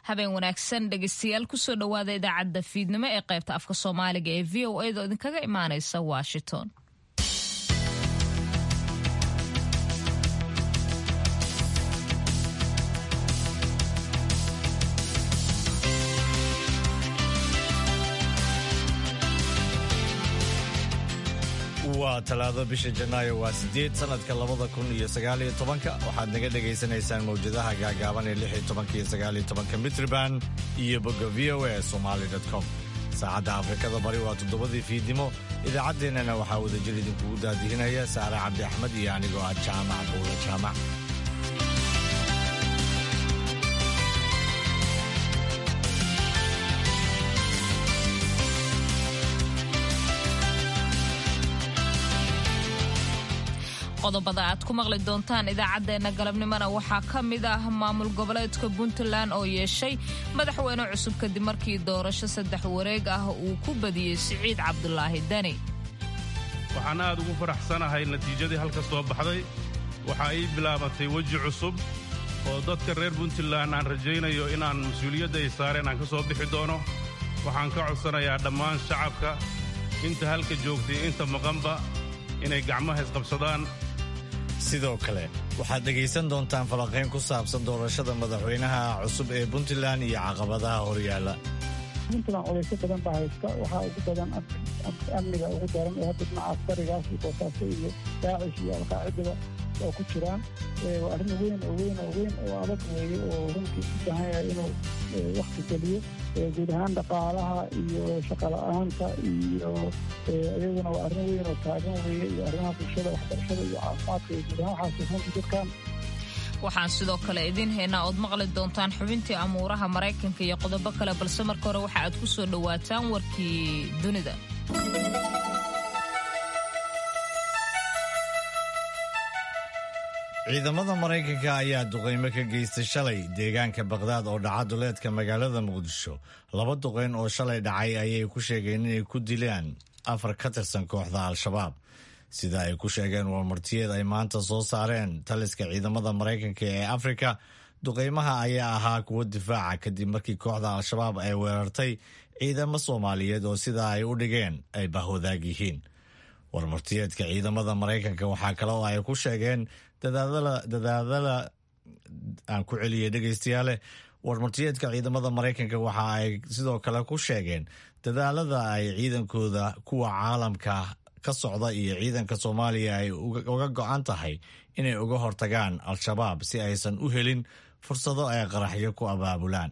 habeen wanaagsan dhegeystayaal kusoo dhowaada idaacadda fiidnimo ee qaybta afka soomaaliga ee v o a da idinkaga imaaneysa washington waa talaado bisha janaayo waa sideed sanadka labada kun iyo sagaaliyo tobanka waxaad naga dhagaysanaysaan mawjadaha gaagaaban ee lix iyo tobanka iyo sagaaliyo tobanka mitriban iyo bogga v o a somali com saacadda afrikada bari waa toddobadii fiidnimo idaacaddeenana waxaa wadajir idinkugu daadihinaya saare cabdi axmed iyo anigoo ah jaamac buula jaamac qodobada aad ku maqli doontaan idaacaddeenna galabnimona waxaa ka mid ah maamul goboleedka puntland oo yeeshay madaxweyne cusub kadib markii doorasho saddex wareeg ah uu ku badiyey siciid cabdulaahi deni waxaan aad ugu faraxsanahay natiijadii halka soo baxday waxaa ii bilaabatay weji cusub oo dadka reer puntland aan rajaynayo inaan mas-uuliyadda ay saareen aan ka soo bixi doono waxaan ka codsanayaa dhammaan shacabka inta halka joogtay inta maqanba inay gacmaha isqabsadaan sidoo kale waxaad dhegaysan doontaan falanqayn ku saabsan doorashada madaxweynaha cusub ee puntland iyo caqabadaha horyaala puntland culaysyo badan baa haysta waxaa ugu badan amniga ugu daran ee hadda dhinaca askarigaas iyo boosaaso iyo daacish iyo alqaacidada oo ku jiraan waa arrin weyn oo weyn oo weyn oo adag weeye oo runtii u baahan yahay inuu wakti geliyo guud ahaan dhaqaalaha iyo shaqola'aanta iyo iyaguna waa arrin weyn oo taagan weeye iyo arrimaha bulshada waxbarashada iyo caafimaadka iyo guud ahaan waxaas runtii dadkan waxaan sidoo kale idiin haynaa ood maqli doontaan xubintii amuuraha maraykanka iyo qodobo kale balse marka hore waxa aad ku soo dhowaataan warkii dunida ciidamada maraykanka ayaa duqaymo ka geystay shalay deegaanka bakdaad oo dhaca duleedka magaalada muqdisho laba duqayn oo shalay dhacay ayay ku sheegeen inay ku dilaan afar ka tirsan kooxda al-shabaab sida ay ku sheegeen warmartiyeed ay maanta soo saareen taliska ciidamada maraykanka ee afrika duqaymaha ayaa ahaa kuwo difaaca kadib markii kooxda al-shabaab ay weerartay ciidamo soomaaliyeed oo sidaa ay u dhigeen ay bahwadaag yihiin warmartiyeedka ciidamada maraykanka waxaa kale oo ay ku sheegeen dadaadala aan ku celiyay dhegaystayaale warmartiyeedka ciidamada maraykanka waxa ay sidoo kale ku sheegeen dadaalada ay ciidankooda kuwa caalamka ka socda iyo ciidanka soomaaliya ay uga go-an tahay inay uga hortagaan al-shabaab si aysan u helin fursado ay qaraxyo ku abaabulaan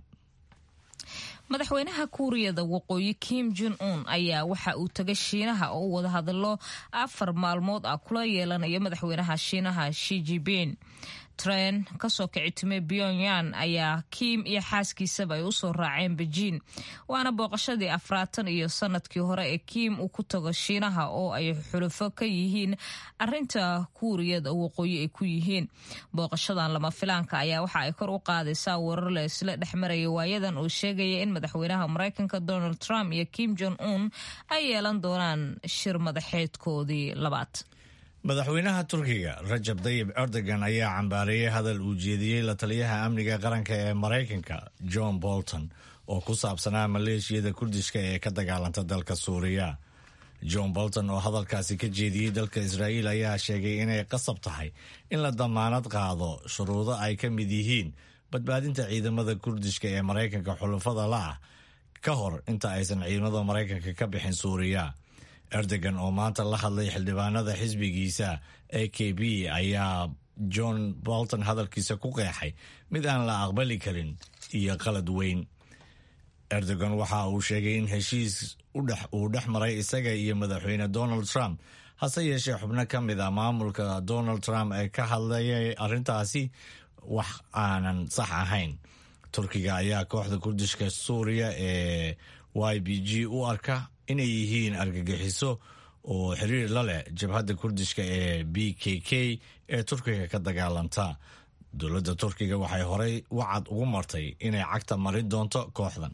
madaxweynaha kuuriyada waqooyi kim jon un ayaa waxa uu tagay shiinaha oo wada hadallo afar maalmood ah kula yeelanaya madaxweynaha shiinaha shijibin tren kasoo kici timay pyongyang ayaa kiim iyo xaaskiisaba ay usoo raaceen bejiin waana booqashadii afraatan iyo sanadkii hore ee kiim uu ku tago shiinaha oo ay xulufo ka yihiin arinta kuuriyada waqooyi ay ku yihiin booqashadan lama filaanka ayaa waxa ay kor u qaadaysaa warar la isla dhexmaraya waayadan uu sheegaya in madaxweynaha maraykanka donald trump iyo kim jon un ay yeelan doonaan shir madaxeedkoodii labaad madaxweynaha turkiga rajab dayib erdogan ayaa cambaareeyey hadal uu jeediyey la taliyaha amniga qaranka ee maraykanka john bolton oo ku saabsanaa maleeshiyada kurdishka ee ka dagaalanta dalka suuriya john bolton oo hadalkaasi ka jeediyey dalka israa'iil ayaa sheegay inay qasab tahay in la damaanad qaado shuruudo ay ka mid yihiin badbaadinta ciidamada kurdishka ee maraykanka xulufada la-ah ka hor inta aysan ciidamada maraykanka ka bixin suuriya erdogan oo maanta la hadlay xildhibaanada xisbigiisa a k b ayaa john bolton hadalkiisa ku qeexay mid aan la aqbali karin iyo qalad weyn erdogan waxa uu sheegay in heshiis uu dhex maray isaga iyo madaxweyne donald trump hase yeeshee xubno ka mid a maamulka donald trump ee ka hadlayay arrintaasi wax aanan sax ahayn turkiga ayaa kooxda kurdishka suuriya ee y b g u arka inay yihiin argagixiso oo xiriir la leh jabhadda kurdishka ee b k k ee turkiga ka dagaalanta dowladda turkiga waxay horey wacad ugu martay inay cagta marin doonto kooxdan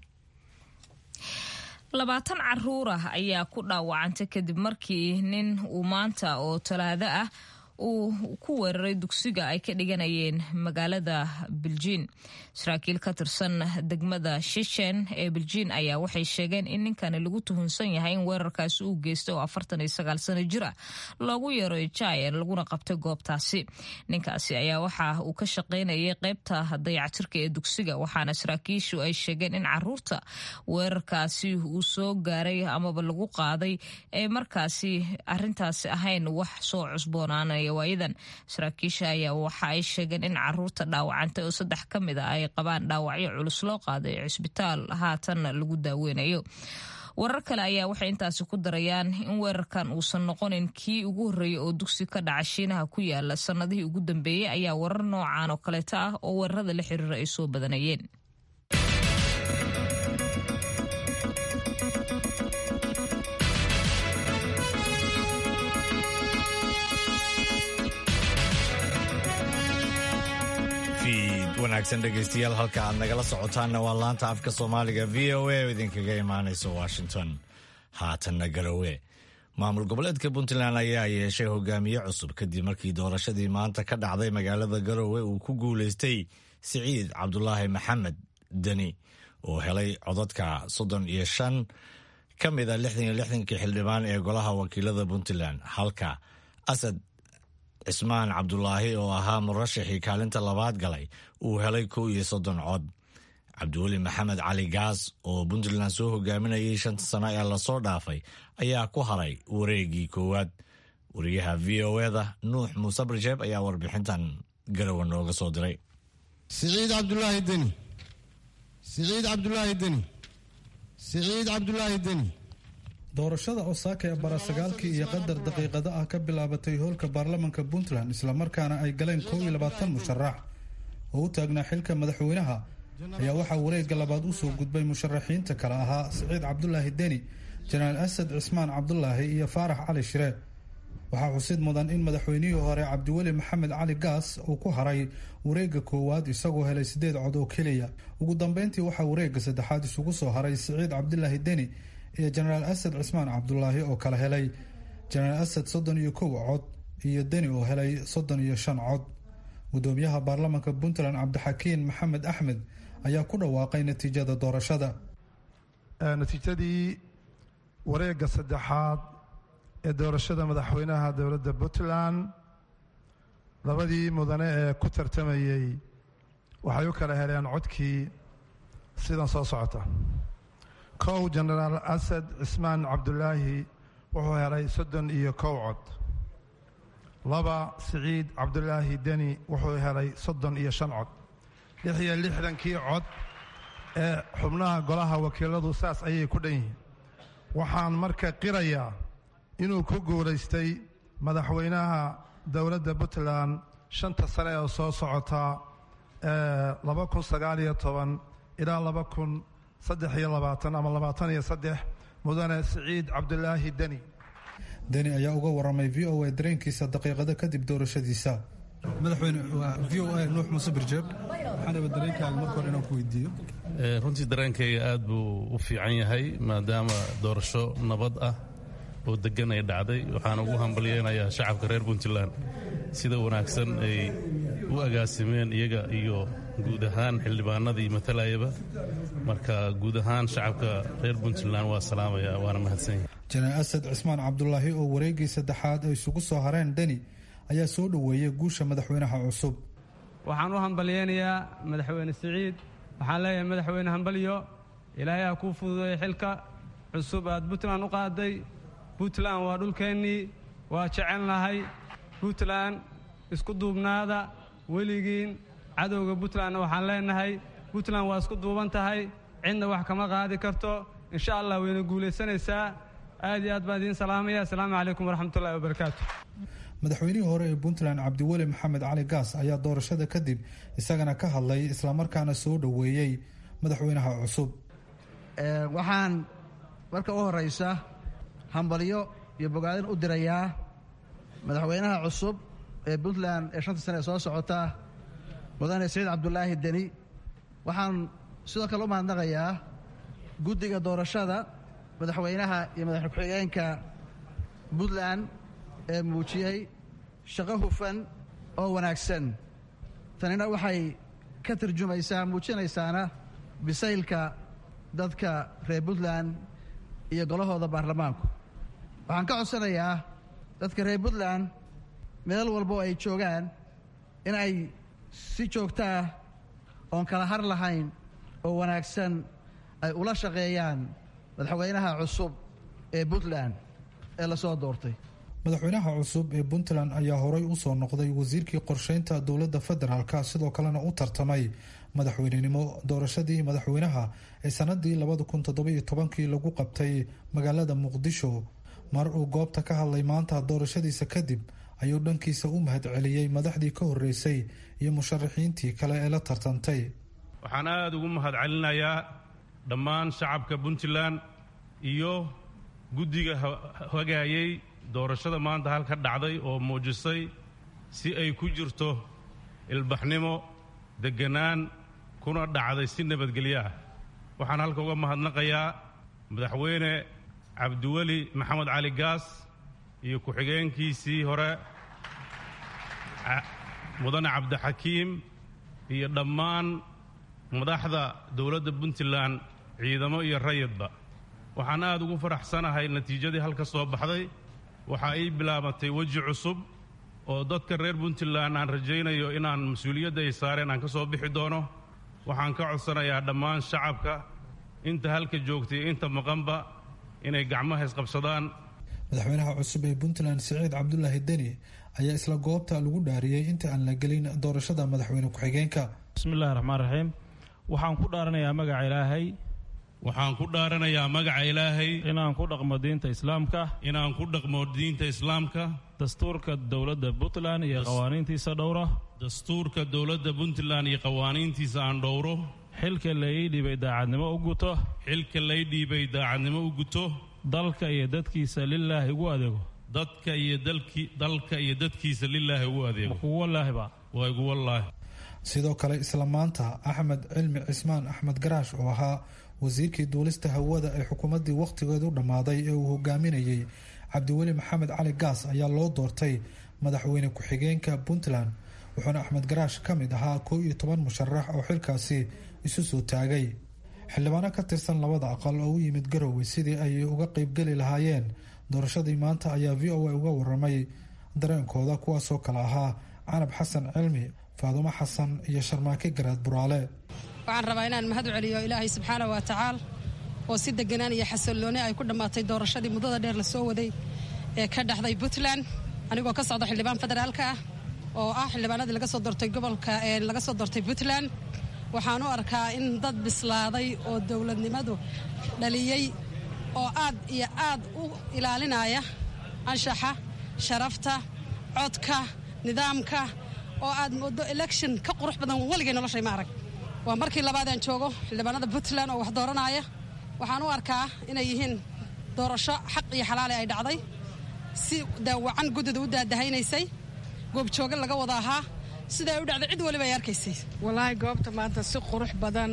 labaatan caruur ah ayaa ku dhaawacantay kadib markii nin uu maanta oo talaado ah uu ku weeraray dugsiga ay ka dhiganayeen magaalada biljiin saraakiil ka tirsan degmada shishen ee biljiin ayaa waxay sheegeen in ninkani lagu tuhunsan yahay in weerarkaasi uu geystay oo afartan iyo sagaal sano jir ah loogu yeero jayen laguna qabtay goobtaasi ninkaasi ayaa waxa uu ka shaqaynayay qaybta dayactirka ee dugsiga waxaana saraakiishu ay sheegeen in caruurta weerarkaasi uu soo gaaray amaba lagu qaaday ee markaasi arintaasi ahayn wax soo cusboonaanaya waayadan saraakiisha ayaa waxa ay sheegeen in caruurta dhaawacantay oo saddex ka mid a ay qabaan dhaawacyo culus loo qaaday cisbitaal haatanna lagu daaweynayo warar kale ayaa waxay intaasi ku darayaan in weerarkan uusan noqonin kii ugu horreeyey oo dugsi ka dhaca shiinaha ku yaala sannadihii ugu dambeeyey ayaa warar noocan oo kaleeta ah oo weerarada la xiriira ay soo badanayeen wanaagsan dhegaystayaal halka aad nagala socotaanna waa laanta afka soomaaliga v o a oo idinkaga imaanaysa washington haatanna garowe maamul goboleedka puntland ayaa yeeshay hogaamiye cusub kadib markii doorashadii maanta ka dhacday magaalada garowe uu ku guulaystay siciid cabdulaahi maxamed deni oo helay codadka soddon iyo shan ka mid a lixdan iyo lixdankii xildhibaan ee golaha wakiilada puntland halka asad cismaan cabdulaahi oo ahaa murashaxii kaalinta labaad galay uu helay kow iyo soddon cod cabdiweli maxamed cali gaas oo puntland soo hogaaminayay shanta sano ee lasoo dhaafay ayaa ku haray wareegii koowaad wariyaha v o eda nuux muuse barjeeb ayaa warbixintan garowe nooga soo diray siciid cabdulaahi deni siciid cabdulaahi deni siciid cabdulaahi deni doorashada osaaka ee barasagaalkii iyo qadar daqiiqado ah ka bilaabatay hoolka baarlamanka puntland islamarkaana ay galeen kow iyo labaatan musharax oo u taagnaa xilka madaxweynaha ayaa waxaa wareegga labaad usoo gudbay musharaxiinta kale ahaa siciid cabdulaahi deni jenaraal asad cismaan cabdulaahi iyo faarax cali shire waxaa xusid mudan in madaxweynihii hore cabdiweli maxamed cali gaas uu ku haray wareegga koowaad isagoo helay sideed cod oo keliya ugu dambeyntii waxaa wareegga saddexaad isugu soo haray siciid cabdulaahi deni iyo jenaraal asad cismaan cabdulaahi oo kala helay jenaraal asad soddon iyo kow cod iyo deni oo helay soddon iyo shan cod gudoomiyaha baarlamanka puntland cabdixakiin maxamed axmed ayaa ku dhawaaqay natiijada doorashada natiijadii wareegga saddexaad ee doorashada madaxweynaha dowladda puntland labadii mudane ee ku tartamayey waxay u kala heleen codkii sidan soo socota kow jenaraal asad cismaan cabdulaahi wuxuu helay soddon iyo kow cod laba siciid cabdulaahi deni wuxuu helay soddon iyo shan cod lix iyo lixdankii cod ee xubnaha golaha wakiiladu saas ayay ku dhan yihiin waxaan marka qirayaa inuu ku guulaystay madaxweynaha dowladda puntland shanta sane oo soo socota laba kun sagaal iyo toban ilaa laba kun saddex iyo labaatan ama labaatan iyo saddex mudane siciid cabdulaahi deni deni ayaa uga waramay v o a dareenkiisa daqiiqado kadib doorashadiisa madaxweyne waa v o a nuux muuse birjeeb waxaan raba dareenkaaga marka hore inaan ku weydiiyo runtii dareenkayga aad buu u fiican yahay maadaama doorasho nabad ah oo degan ay dhacday waxaan ugu hambalyeynayaa shacabka reer puntland sida wanaagsan ay u agaasimeen iyaga iyo guud ahaan xildhibaanadii matalayaba marka guud ahaan shacabka reer puntland waa salaamaya waana mahadsanyahay jenaraal asad cismaan cabdulaahi oo wareeggii saddexaad ay isugu soo hareen deni ayaa soo dhoweeyey guusha madaxweynaha cusub waxaan u hambalyeynayaa madaxweyne siciid waxaan leeyahay madaxweyne hambalyo ilaahay ha kuu fududeeya xilka cusub aad puntland u qaaday puntland waa dhulkeennii waa jecelnahay puntland isku duubnaada weligiin cadowga puntlandna waxaan leenahay puntland waa isku duuban tahay cidna wax kama qaadi karto insha allah wayna guulaysanaysaa aad iyo aad baan idiin salaamaya assalaamu calaykum waraxmatullahi wabarakaatu madaxweynihii hore ee puntland cabdiweli maxamed cali gaas ayaa doorashada kadib isagana ka hadlay islamarkaana soo dhoweeyey madaxweynaha cusub waxaan marka u horeysa hambalyo iyo bogaadin u dirayaa madaxweynaha cusub ee puntland ee shanta sane ee soo socota mudane siciid cabdulaahi deni waxaan sidoo kale u mahadnaqayaa guddiga doorashada madaxweynaha iyo madaxweyne ku-xigeenka puntland ee muujiyey shaqo hufan oo wanaagsan tanina waxay ka tarjumaysaa muujinaysaana bisaylka dadka reer puntland iyo golahooda baarlamaanku waxaan ka codsanayaa dadka reer puntland meel walbo ay joogaan in ay si joogtaa oon kala har lahayn oo wanaagsan ay ula shaqeeyaan madaxweynaha cusub ee puntland ee la soo doortay madaxweynaha cusub ee puntland ayaa horay u soo noqday wasiirkii qorsheynta dowladda federaalka sidoo kalena u tartamay madaxweynenimo doorashadii madaxweynaha ee sanadii labada kun toddobiyo tobankii lagu qabtay magaalada muqdisho mar uu goobta ka hadlay maanta doorashadiisa kadib ayuu dhankiisa u mahad celiyey madaxdii ka horeysay iyo musharaxiintii kale ee la tartantay waxaan aada ugu mahad celinayaa dhammaan shacabka puntland iyo guddiga hagaayay doorashada maanta halka dhacday oo muujisay si ay ku jirto ilbaxnimo degganaan kuna dhacday si nabadgelyo ah waxaan halka uga mahadnaqayaa madaxweyne cabdiweli maxamed cali gaas iyo ku-xigeenkiisii hore mudane cabdixakiim iyo dhammaan madaxda dowladda puntland ciidamo iyo rayidba waxaan aada ugu faraxsanahay natiijadii halka soo baxday waxa ay bilaabatay weji cusub oo dadka reer puntland aan rajaynayo inaan mas-uuliyadda ay saareen aan ka soo bixi doono waxaan ka codsanayaa dhammaan shacabka inta halka joogtay inta maqanba inay gacmaha isqabsadaan madaxweynaha cusub ee puntland siciid cabdulaahi deni ayaa isla goobta lagu dhaariyey inta aan la gelin doorashada madaxweyne ku-xigeenka bismillahi raxmaan raxiim waxaan ku dhaaranayaa magaca ilaahay waxaan ku dhaaranayaa magaca ilaahay inaan ku dhaqmo diinta islaamka inaan ku dhaqmo diinta islaamka dastuurka dowladda puntland iyo qawaaniintiisa dhowro dastuurka dowladda puntland iyo qawaaniintiisa aan dhowro xilka la ii dhiibay daacadnimo u guto xilka lay dhiibay daacadnimo u guto dalka iyo dadkiisa lilaahi ugu adeego dadka iyo dalki dalka iyo dadkiisa lilaahi ugu adeego kugu wallaahiba waa igu wallaahi sidoo kale isla maanta axmed cilmi cismaan axmed garaash oo ahaa wasiirkii duulista hawada ee xukuumaddii wakhtigeedu dhammaaday ee uu hogaaminayey cabdiweli maxamed cali gaas ayaa loo doortay madaxweyne ku-xigeenka puntland wuxuuna axmed garaash ka mid ahaa koo iyo toban musharax oo xilkaasi isu soo taagay xildhibaano ka tirsan labada aqal oo u yimid garowe sidii ay uga qeybgeli lahaayeen doorashadii maanta ayaa v o a uga waramay dareenkooda kuwaasoo kale ahaa canab xasan cilmi faadumo xasan iyo sharmaake garaad buraale waxaan rabaa inaan mahad u celiyo ilaahay subxaana wa tacaala oo si deganaan iyo xasillooni ay ku dhammaatay doorashadii muddada dheer la soo waday ee ka dhexday puntland anigoo ka socda xildhibaan federaalka ah oo ah xildhibaanadii laga soo doortay gobolka ee laga soo doortay puntland waxaan u arkaa in dad bislaaday oo dowladnimadu dhaliyey oo aad iyo aad u ilaalinaya anshaxa sharafta codka nidaamka oo aad moodo election ka qurux badan weligay noloshay ma arag waa markii labaadaan joogo xildhibaanada puntland oo wax dooranaya waxaan u arkaa inay yihiin doorasho xaq iyo xalaali ay dhacday si daawacan guddida u daadahaynaysay goobjooga laga wada ahaa siday u dhacday cid waliba ay arkaysay walaahi goobta maanta si qurux badan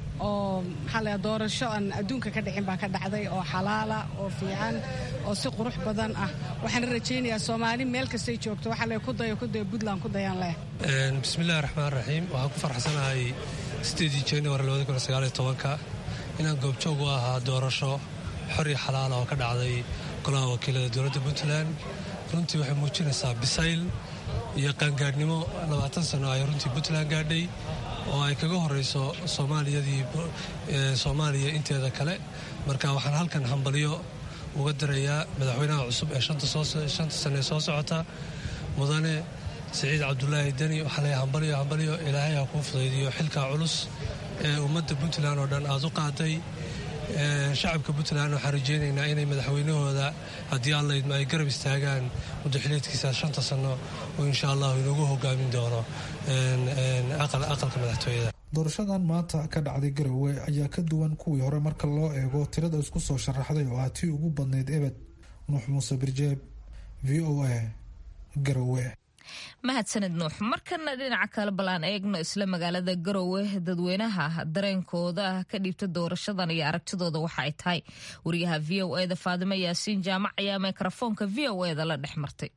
oo maxaa la doorasho aan adduunka ka dhicin baa ka dhacday oo xalaala oo fiican oo si qurux badan ah waxaan rajaynayaa soomaali meel kastay joogto waxaa le ku dayo ku dayo puntland ku dayaan leh bismillahi raxmaan raxiim waxaan ku farxsanahay sideedii january labada kun sagaal iyo tobanka inaan goobjoog u ahaa doorasho xor iyo xalaala oo ka dhacday golaha wakiilada dowladda puntland runtii waxay muujinaysaa bisayl iyo qaangaadhnimo labaatan sano ay runtii puntland gaadhay oo ay kaga horeyso soomaaliyadii soomaaliya inteeda kale marka waxaan halkan hambalyo uga dirayaa madaxweynaha cusub ee shanta sane soo socota mudane siciid cabdulaahi deni waxaa leeyahay hambalyo hambalyo ilaahay ha kuu fudaydiyo xilkaa culus ee ummadda puntland oo dhan aad u qaaday shacabka puntland waxaan rajeynaynaa inay madaxweynahooda haddii allaydma ay garab istaagaan muddaxileedkiisa shanta sano oo insha allahu inagu hogaamin doono aqalka madaxtooyada doorashadan maanta ka dhacday garowe ayaa ka duwan kuwii hore marka loo eego tirada isku soo sharaxday oo ah tii ugu badnayd ebed nuux muuse birjeeb v o a garowe mahadsanid nuux markana dhinaca kale balaan eegno isla magaalada garowe dadweynaha dareenkooda ka dhiibta doorashadan iyo aragtidooda waxa ay tahay wariyaha v o eda faadimo yaasiin jaamac ayaa mikrofoonka v o eda la dhex martay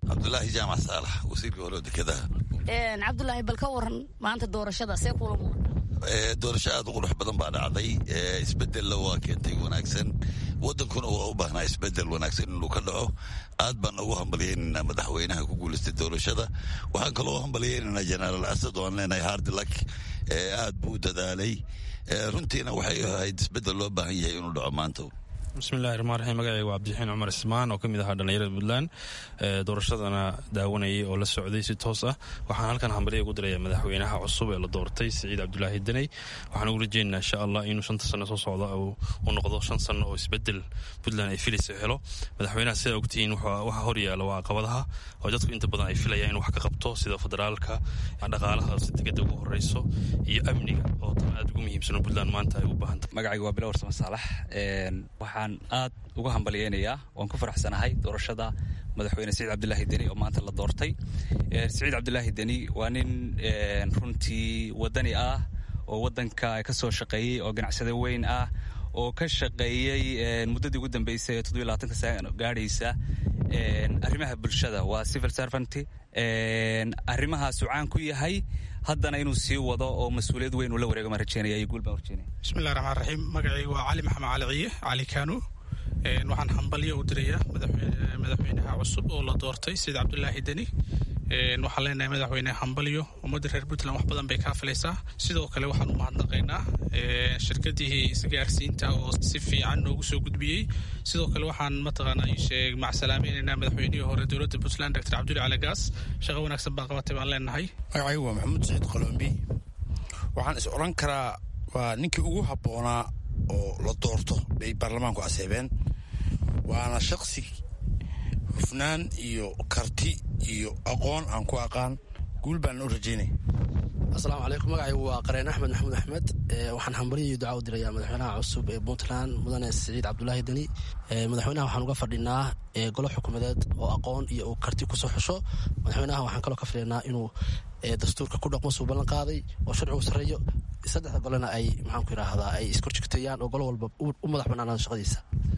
cabdulaahi jaamac saalax wasiirka hore dekedaha cabdulaahi bal ka waran maanta doorashada see kuula muuqata doorasho aad u qurux badan baa dhacday isbedella waa keentay wanaagsan wadankuna waa u baahnaa isbedel wanaagsan inuu ka dhaco aad baan ugu hambalyeynanaa madaxweynaha ku guulaystay doorashada waxaan kaloo hambalyeynanaa jenaraal asad oo aan leenahay hardilak aad buu u dadaalay runtiina waxay ahayd isbedel loo baahan yahay inuu dhaco maanta bismillahi raxmaan raxiim magacayga waa cabdixiin cumar ismaan oo ka mid ahaa dhallinyarada puntland doorashadana daawanayay oo la socday si toos ah waxaan halkan hambalya ugu diraya madaxweynaha cusub ee la doortay siciid cabdulaahi deney waxaan ugu rajeynaynaa insha allah inuu shanta sano soo socda u noqdo shan sano oo isbedel puntland ay filaysa helo madaxweynaha sidaa ogtihiin waxa hor yaala waa caqabadaha oo dadku inta badan ay filayaan inuu wax ka qabto sida federaalka dhaqaalaha si degada ugu horeyso iyo amniga oo tan aad ugu muhiimsan oo puntland maanta ay u baahantay magacayga waa bilowr sama saalax waxaan aad uga hambalyeynayaa waan ku faraxsanahay doorashada madaxweyne siciid cabdulaahi deni oo maanta la doortay siciid cabdulaahi deni waa nin runtii wadani ah oo wadanka ka soo shaqeeyey oo ganacsade weyn ah oo ka shaqeeyey muddadii ugu dambeysay ee toddobiy labaatanka sano gaadhaysa arrimaha bulshada waa civil servant arrimahaasuu caan ku yahay haddana inuu sii wado oo mas-uuliyad weyn uu la wareego maan rajeynaya iyo guul baan rajeynaya bismillahi raxmaan raxiim magacayga waa cali maxamed cali ciye cali kano waxaan hambalyo u dirayaa madaxweynaha cusub oo la doortay sida cabdulaahi deni waxaan leenahay madaxweyne hambalyo ummadda reer puntland wax badan bay kaa filaysaa sidoo kale waxaan u mahadnaqaynaa shirkadihii isgaarsiinta oo si fiican noogu soo gudbiyey sidoo kale waxaan mataqaanaa sheeg macsalaamaynaynaa madaxweynihii hore dowladda puntland doctor cabduli cali gaas shaqo wanaagsan baa qabatay baan leenahay magacaygu waa maxamuud saciid qolombi waxaan is odhan karaa waa ninkii ugu habboonaa oo la doorto bay baarlamaanku aseebeen waana shaksi hufnaan iyo karti iyo aqoon aan ku aqaan guul baana u rajaynaya asalaamu calaykum magacaygu waa qareen axmed maxamuud axmed waxaan hambalyo iyo duca u dirayaa madaxweynaha cusub ee puntland mudane siciid cabdulaahi deni madaxweynaha waxaan uga fadhinaa golo xukuumadeed oo aqoon iyo uu karti kusoo xusho madaxweynaha waxaan kaloo ka fadhinaa inuu dastuurka ku dhaqmo suu ballan qaaday oo sharcigu sarreeyo saddexda golena ay maxaanku yidhaahdaa ay iskorjigtayaan oo golo walba u madax bannaanaado shaqadiisa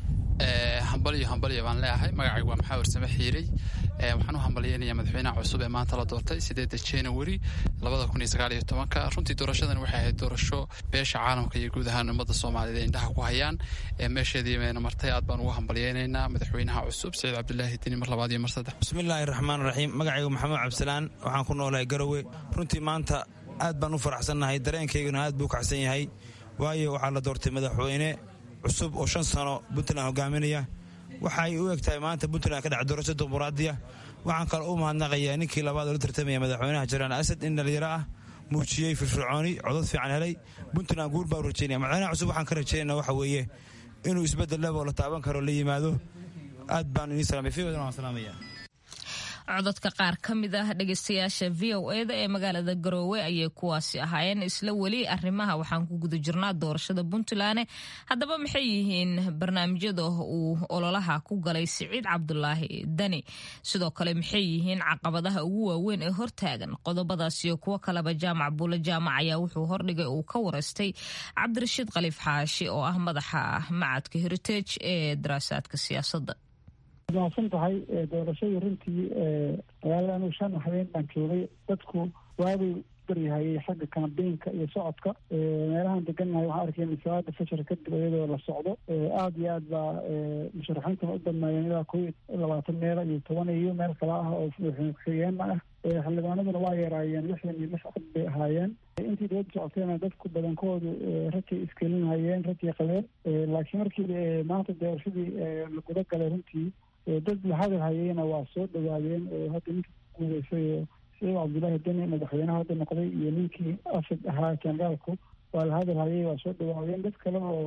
hambalyo hambalyo baan leeyahay magacaygu waa maxaawir same xiirey waxaan u hambalyeynayaa madaxweynaha cusub ee maanta la doortay sideeda january labada kun iyo sagaal iyo tobanka runtii doorashadan waxay ahayd doorasho beesha caalamka iyo guud ahaan ummadda soomaaliyeed ay indhaha ku hayaan meesheedii bayna martay aad baan ugu hambalyeynaynaa madaxweynaha cusub saciid cabdulaahi deni mar labaad iyo mar saddex bismillaahi raxmaan raxiim magacaygu maxamuud cabdisalaan waxaan ku noolahay garowe runtii maanta aad baan u faraxsannahay dareenkayguna aad buu kacsan yahay waayo waxaa la doortay madaxweyne cusub oo shan sano puntland hogaaminaya waxaay u eg tahay maanta puntland ka dhaca doorasho dimuquraadiya waxaan kale u mahadnaqayaa ninkii labaad oo la tartamaya madaxweynaha jaraan asad in dhalinyaro ah muujiyey firfircooni codod fiican helay puntland guur baa u rajeynaya madaxweynaha cusub waxaan ka rajeynana waxa weeye inuu isbeddel level la taaban karo la yimaado aad baan inii salaamay fiiwadan waan salaamaya cododka qaar ka mid ah dhegeystayaasha v o eda ee magaalada garoowe ayay kuwaasi ahaayeen isla weli arrimaha waxaan ku guda jirnaa doorashada puntland haddaba maxay yihiin barnaamijyada uu ololaha ku galay siciid cabdulaahi dani sidoo kale maxay yihiin caqabadaha ugu waaweyn ee hortaagan qodobadaas iyo kuwo kaleba jaamac buule jaamac ayaa wuxuu hordhigay uu ka wareystay cabdirashiid khaliif xaashi oo ah madaxa macadka heritage ee daraasaadka siyaasadda mahadsan tahay doorashadii runtii magaalada anuu shan habeen baan joogay dadku waabay baryahayay xagga kambeynka iyo socodka meelahaan degannahay waxaan arkay masaada fashar kadib iyadoo la socdo aada iyo aad baa musharaxiintuna u dhammeeyeen ilaa kow iyo labaatan meela iyo toban iyo meel kale ah oo madaxweyne ku-xigeenna ah xildhibaanaduna waa yaraayeen lixdan iyo lix cod bay ahaayeen intii dowladda socotayna dadku badankoodu rajay iskelinhayeen rajay qabeen laakiin markii maanta doorashadii la guda galay runtii dad la hadal hayeyna waa soo dhawaadeen oo hadda ninka guuleysay siciid cabdullaahi deni madaxweynaha hadda noqday iyo ninkii asad ahaa generaalku waa la hadal hayay waa soo dhawaadeen dad kale oo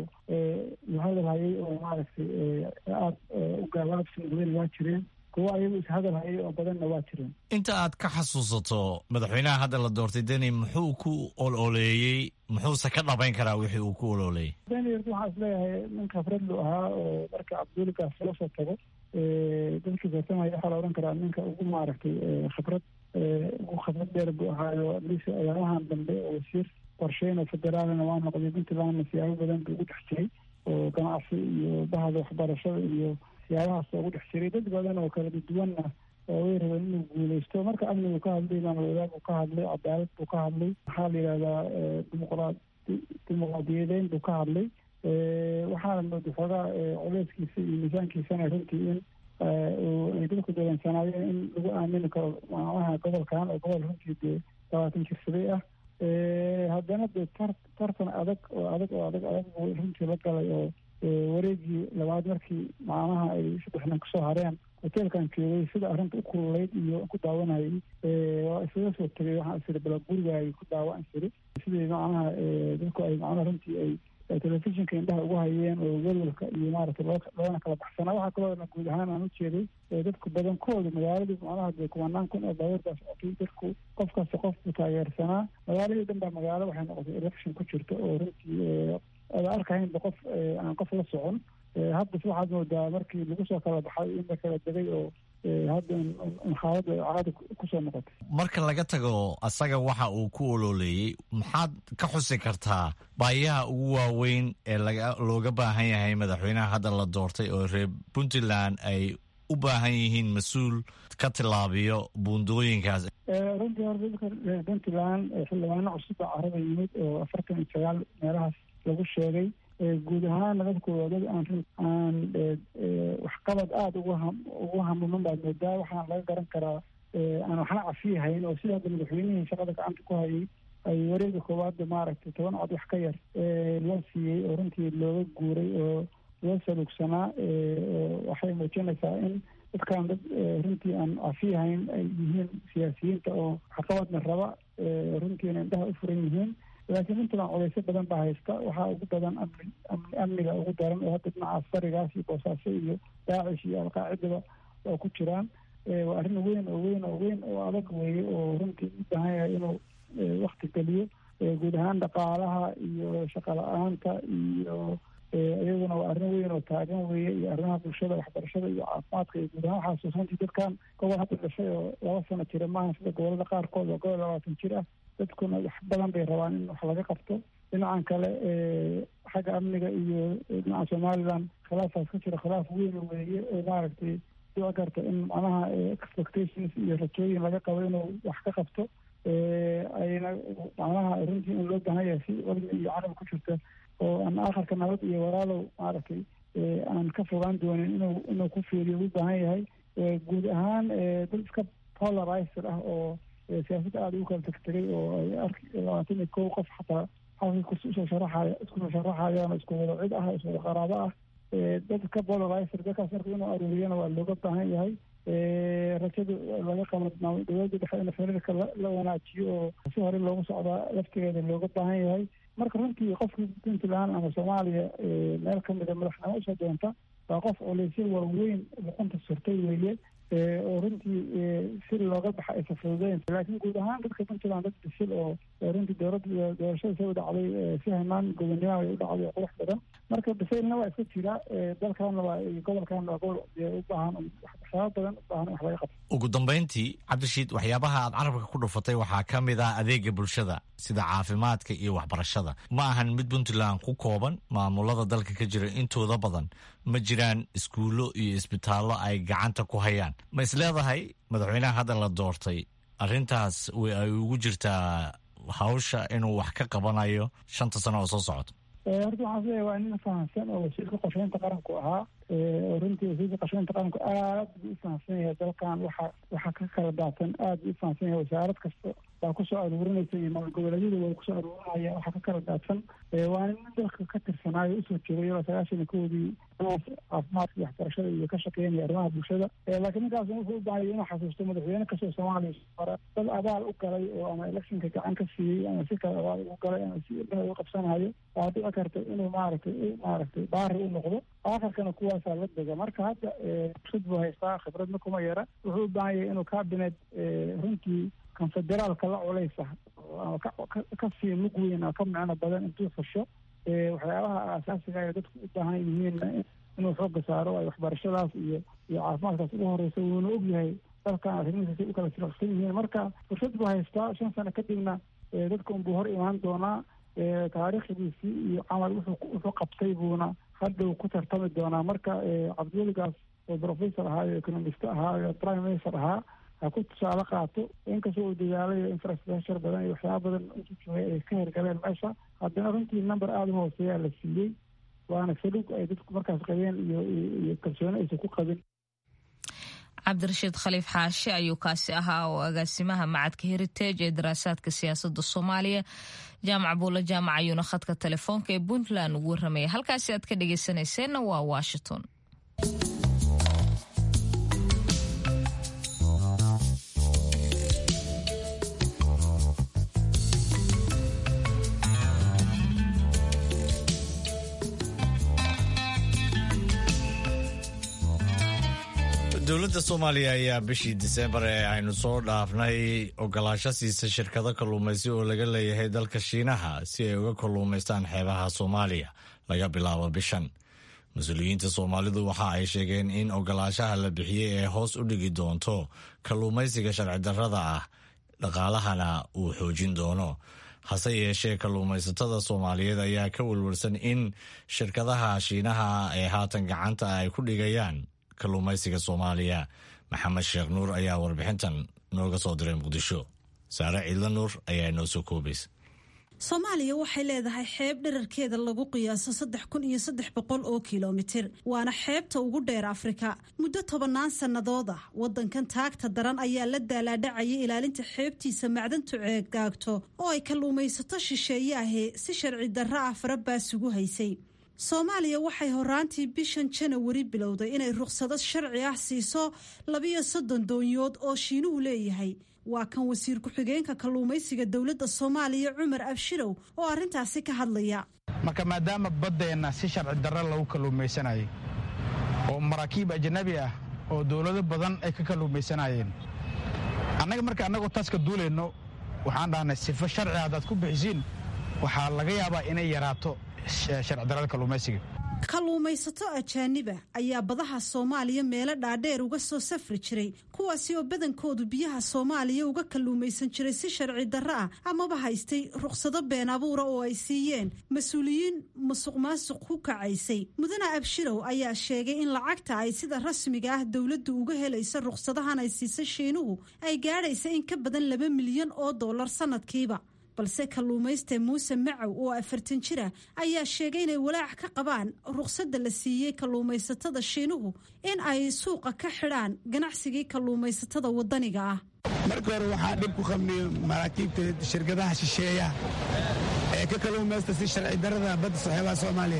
la hadal hayay oo maaragtay aada u gaalaabsi noqdeen waa jireen kuwo ayagu ishadal hayay oo badanna waa jireen inta aad ka xasuusato madaxweynaha hadda la doortay deni muxuu ku ololeeyey muxuuse ka dhabayn karaa wixii uu ku ololeeyey deni waxaa is leeyahay nin khafradlu ahaa oo marka cabduulikaas loo soo tago dadkii tartamaya waxaa la odhan karaa ninka ugu maaragtay khabrad ugu khabrad dheer buu ahaayo adliis ayaamahan dambe oo wasiir qorsheyn oo federaalna waa noqday puntlandna siyaabo badan buu ugu dhex jiray oo ganacsi iyo bahda waxbarashada iyo siyaabahaas ugu dhex jiray dad badan oo kala duwanna oo way rabeen inuu guuleysto marka amnigu ka hadlay maamul wadaag buu ka hadlay cadaalad buu ka hadlay maxaa la yidhahdaa dimuqraad dimuqraadiyadeyn buu ka hadlay waxaana mooda xoogaa culeyskiisa iyo miisaankiisana runtii in ay dadku dareensanaayeen in lagu aamini karo macnaha gobolkan oo gobol runtii dee labaatan jirsaday ah haddana dee tar tartan adag oo adag oo adag adag buu runtii la galay oo wareegii labaad markii macnaha ay saddex nin kusoo hareen hoteelkan joogay sida arrinta u kululeyd iyo ku daawanayay waa isaga soo tegay waxaan isiri bala gurigaay ku daawa isiri sidii macnaha dadku ay macnaha runtii ay telefishinka indhaha ugu hayeen oo welwalka iyo maaragtay loo loona kala baxsanaa waxaa kaloona guud ahaan aan ujeeday dadku badankooda magaaladii macnaha dee kumanaan kun oo baabuurdaa socotay dadku qof kasta qof buu taageersanaa magaaladii dhan baa magaalo waxay noqotay election ku jirta oo runtii ada arkahaynba qof aan qof la socon haddas waxaad moodaa markii lagu soo kala baxay in la kala degay oo hadda xaaladda caadi kusoo noqotay marka laga tago asaga waxa uu ku ololeeyey maxaad ka xusi kartaa baayaha ugu waaweyn ee laga looga baahan yahay madaxweynaha hadda la doortay oo reer puntland ay u baahan yihiin mas-uul ka tilaabiyo buundooyinkaas runtii horta dadka reer puntland xildhibaano cusub baa carada yimid oo afartan iyo sagaal meelahaas lagu sheegay guud ahaana dadku waa dad aan aan waxqabad aada ugu ha ugu hamuman baad moodaa waxaan laga garan karaa aan waxna cafiyahayn oo sida hadda madaxweynihii shaqada gacanta ku hayay ay wareega koowaadda maaragtay toban cod wax ka yar loo siiyey oo runtii looga guuray oo loo salugsanaa waxay muujinaysaa in dadkan dad runtii aan cafiyahayn ay yihiin siyaasiyiinta oo waxqabadna raba runtiina indhaha u furan yihiin laakiin puntland culeysyo badan baa haysta waxaa ugu badan amni amni amniga ugu daran oo hadda dhinaca farigaas iyo boosaaso iyo daacish iyo alqaacidaba oo ku jiraan waa arrin weyn oo weyn oo weyn oo adag weeye oo runtii u baahan yahay inuu wakti geliyo guud ahaan dhaqaalaha iyo shaqo la-aanta iyo iyaduna waa arrin weyn oo taagan weeye iyo arrimaha bulshada waxbarashada iyo caafimaadka iyo guud ahaan waxaa xusuusantii dadkan gobol hadda dhashay oo laba sano jira maaha sida gobolada qaarkood oo gobol labaatan jir ah dadkuna wax badan bay rabaan in wax laga qabto dhinacan kale xagga amniga iyo dhinaca somaliland khilaafaas ka jira khilaaf weyn weeye oo maaragtay dhici karta in macnaha expectations iyo rajooyin laga qabo inuu wax ka qabto ayna macnaha runtii in loo baahan yahay si cilmi iyo carab ku jirta oo aan akharka nabad iyo walaalow maaragtay aan ka fogaan doonin inuu inuu ku fiiriyo u baahan yahay guud ahaan dad iska polarizer ah oo siyaasadda aada ugu kala tegtegay oo ay arki labaatan iyo kow qof xataa xalka kusoo sharaxaya iskusoo sharaxayaan oo isku wada cid ah isku wada qaraabo ah dad ka polarizer dadkaas marka inuu aruuriyana waa looga baahan yahay rajada laga qabo dowladda dhexe in xiriirka la wanaajiyo oo si hore loogu socdaa laftigeeda looga baahan yahay marka runtii qofkii puntland ama soomaaliya meel kamida madaxnimo usoo doonta waa qof culeysyo waaweyn luqunta surtay weeye oo runtii si looga baxa aysa fududeyn laakiin guud ahaan dadka puntland dad bisil oo runtii dowladda doorashada soo dhacday si hanaan gobonnimo ay u dhacday qurux badan marka bisaylna waa iska jira dalkaana waa gobolkaana waa gobol u baahan waxyaaba badan u baahan wax laga qabto ugu dambayntii cabdishiid waxyaabaha aad carabka ku dhufatay waxaa ka mid ah adeega bulshada sida caafimaadka iyo waxbarashada ma ahan mid puntland ku kooban maamulada dalka ka jira intooda badan ma jiraan iskuullo iyo isbitaallo ay gacanta ku hayaan ma is leedahay madaxweynaha hadda la doortay arrintaas way ay ugu jirtaa hawsha inuu wax ka qabanayo shanta sano oo soo socota horta waxaan isleeyahay waa nin fahamsan oo wasiirka qorsheynta qaranku ahaa oo runtii wasiirka qorsheynta qaranku aad buu u fahamsan yahay dalkan waxa waxa ka kala daadsan aad buu u fahamsan yahay wasaarad kasta baa kusoo aruurinaysa iyo maamul goboleedyada waa kusoo aruurinaya waxa ka kala daadsan waa nin dalka ka tirsanaayo usoo joogay ilaa sagaashan iyo kowdii caafimaadka iyo waxbarashada iyo ka shaqeynaya arrimaha bulshada laakiin ninkaas wuxuu u baahaya inuu xasuusto madaxweyne kastoo soomaaliya hore dad abaal u galay oo ama electionka gacan ka siiyey ama si kale abaal ugu galay ama si ilmaha u qabsanayo waa dhici karta inuu maaragtay maaragtay baari u noqdo aakhirkana kuwaasaa la dega marka hadda fursad buu haystaa khibradna kuma yara wuxuu u baahan yahay inuu cabinet runtii kan federaalka la culeysa ama ka sii mug weyn oo ka micno badan intuu fasho waxyaabaha aasaasiga ay dadku u baahan yihiinna inuu xooga saaro ay waxbarashadaas iyo iyo caafimaadkaas ugu horeysa wuuna ogyahay dalkan arrimihiisa u kala siraqsan yihiin marka fursad buu haystaa shan sano kadibna dadka unbuu hor imaan doonaa taariikhdiisii iyo camal wuxuu wuxuu qabtay buuna hadhow ku tartami doonaa marka cabdiweligaas oo professor ahaayo economist ahaayo prime minister ahaa ha ku tusaale qaato inkastoo uu dadaalayo infrastructure badan iyo waxyaaba badan usujoogay ay ka hirgaleen meesha haddana runtii number aada u hooseeyaa la siiyey waana saluug ay dadku markaas qabeen iyo iyo kalsooni aysan ku qabin cabdirashiid khaliif xaashi ayuu kaasi ahaa oo agaasimaha macadka heritage ee daraasaadka siyaasadda soomaaliya jaamac buulla jaamac ayuuna khadka telefoonka ee puntland ugu warramaya halkaasi aad ka dhegeysanayseena waa washington dowladda soomaaliya ayaa bishii diseembar ee aynu soo dhaafnay ogolaasho siisa shirkado kalluumaysi oo laga leeyahay dalka shiinaha si ay uga kalluumaystaan xeebaha soomaaliya laga bilaabo bishan mas-uuliyiinta soomaalidu waxa ay sheegeen in ogolaashaha la bixiyey ee hoos u dhigi doonto kalluumaysiga sharci darrada ah dhaqaalahana uu xoojin doono hase yeeshee kalluumaysatada soomaaliyeed ayaa ka welwelsan in shirkadaha shiinaha ee haatan gacanta ay ku dhigayaan kalluumaysiga soomaaliya maxamed sheekh nuur ayaa warbixintan nooga soo diray muqdisho saare ciidla nuur ayaa inoo soo koobaysa soomaaliya waxay leedahay xeeb dherarkeeda lagu qiyaaso saddex kun iyo saddex boqol oo kilomitir waana xeebta ugu dheer afrika muddo tobannaan sannadood ah waddankan taagta daran ayaa la daalaadhacayay ilaalinta xeebtiisa macdantu ceegaagto oo ay kalluumaysato shisheeye ahee si sharci darro ah farabaasugu haysay soomaaliya waxay horaantii bishan janawari bilowday inay ruqsado sharci ah siiso labiyo soddon doonyood oo shiinuhu leeyahay waa kan wasiir ku-xigeenka kalluumaysiga dowladda soomaaliya cumar abshirow oo arrintaasi ka hadlaya marka maadaama baddeenna si sharci darro lagu kalluumaysanayay oo maraakiib ajnabi ah oo dowlado badan ay ka kalluumaysanayeen annaga marka annagoo taas ka duulayno waxaan dhahnay sifo sharci haddaad ku bixisiin waxaa laga yaabaa inay yaraato sharcidarrada kalluumaysiga kalluumaysato ajaaniba ayaa badaha soomaaliya meelo dhaadheer uga soo safri jiray kuwaasi oo badankoodu biyaha soomaaliya uga kalluumaysan jiray si sharci darro ah amaba haystay ruqsado been abuura oo ay siiyeen mas-uuliyiin musuq maasuq ku kacaysay mudane abshirow ayaa sheegay in lacagta ay sida rasmiga ah dowladdu uga helaysa ruqsadahan ay siisay shiinuhu ay gaadhaysa in ka badan laba milyan oo dollar sanadkiiba balse kalluumayste muuse macow oo afartan jira ayaa sheegay inay walaac ka qabaan ruqsadda la siiyey kalluumaysatada shiinuhu in ay suuqa ka xidhaan ganacsigii kalluumaysatada waddaniga ah marka hore waxaa dhib ku qabnay maraakiibta shirkadaha shisheeya ee ka kalluumaysta si sharci darrada badda saxeebaha soomaaliya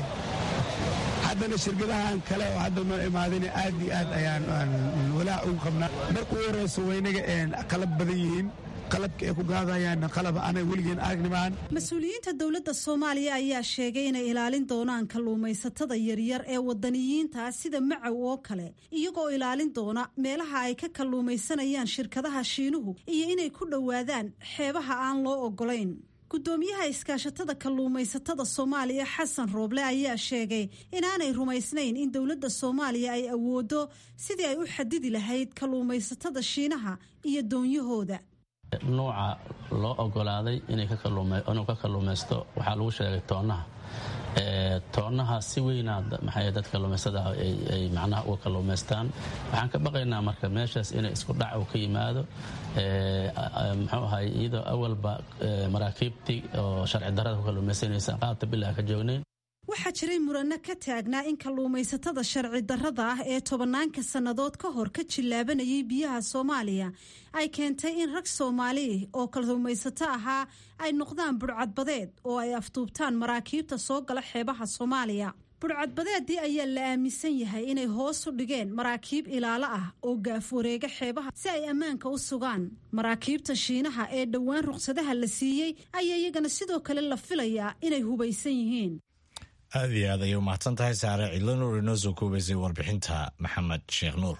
haddana shirkadahan kale oo hadda noo imaadina aad iyo aad ayaan walaac ugu qabnaa marka u horeyso waynaga qalab badan yihiin qalabka ay ku gaadayaan qalab aanay weligeen aragnimaan mas-uuliyiinta dowladda soomaaliya ayaa sheegay inay ilaalin doonaan kalluumaysatada yaryar ee wadaniyiinta sida macow oo kale iyagoo ilaalin doona meelaha ay ka kalluumaysanayaan shirkadaha shiinuhu iyo inay ku dhowaadaan xeebaha aan loo ogolayn gudoomiyaha iskaashatada kalluumaysatada soomaaliya xasan rooble ayaa sheegay inaanay rumaysnayn in dowladda soomaaliya ay awoodo sidii ay u xadidi lahayd kalluumaysatada shiinaha iyo doonyahooda nuuca loo ogolaaday inuu ka kalluumaysto waxaa lagu sheegay toonaha toonaha si weyna maxay dad kalluumaystada ay macnaha uga kalluumaystaan waxaan ka baqaynaa marka meeshaas inay isku dhac uu ka yimaado muxuu ahay iyadoo awalba maraakiibtii oo sharci darrada ku kalluumaysanaysa qaabta bilaa ka joognayn waxaa jiray muranno ka taagnaa in kalluumaysatada sharci darrada ah ee tobanaanka sannadood ka hor ka jillaabanayay biyaha soomaaliya ay keentay in rag soomaali oo kalluumaysato ahaa ay noqdaan budhcadbadeed oo ay afduubtaan maraakiibta soo gala xeebaha soomaaliya budhcadbadeedii ayaa la aaminsan yahay inay hoos u dhigeen maraakiib ilaalo ah oo gaaf wareega xeebaha si ay ammaanka u sugaan maraakiibta shiinaha ee dhowaan ruqsadaha la siiyey ayaa iyagana sidoo kale la filayaa inay hubaysan yihiin aad iyo aad ayay umahadsan tahay saare cidlo nuur inoo soo koobaysay warbixinta maxamed sheekh nuur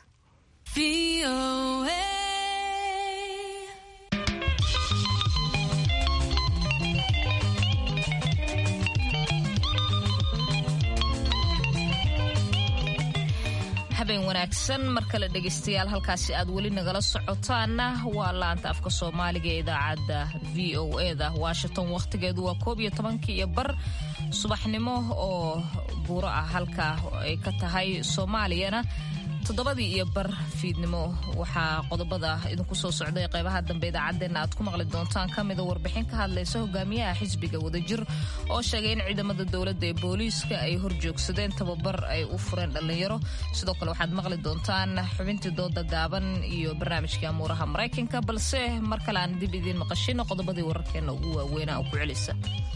habeen wanaagsan mar kale dhegaystayaal halkaasi aad weli nagala socotaana waa laanta afka soomaaliga ee idaacadda v o eda washington wakhtigeedu waa koob iyo tobankii iyo bar subaxnimo oo buuro ah halka ay ka tahay soomaaliyana toddobadii iyo bar fiidnimo waxaa qodobada idinku soo socday qeybaha dambe idaacaddeenna aad ku maqli doontaan ka mida warbixin ka hadlaysa hogaamiyaha xisbiga wadajir oo sheegay in ciidamada dowladda ee booliiska ay horjoogsadeen tababar ay u fureen dhallinyaro sidoo kale waxaad maqli doontaan xubintii dooda gaaban iyo barnaamijkii amuuraha maraykanka balse mar kale aan dib idiin maqashino qodobadii wararkeenna ugu waaweynaa oo ku celisa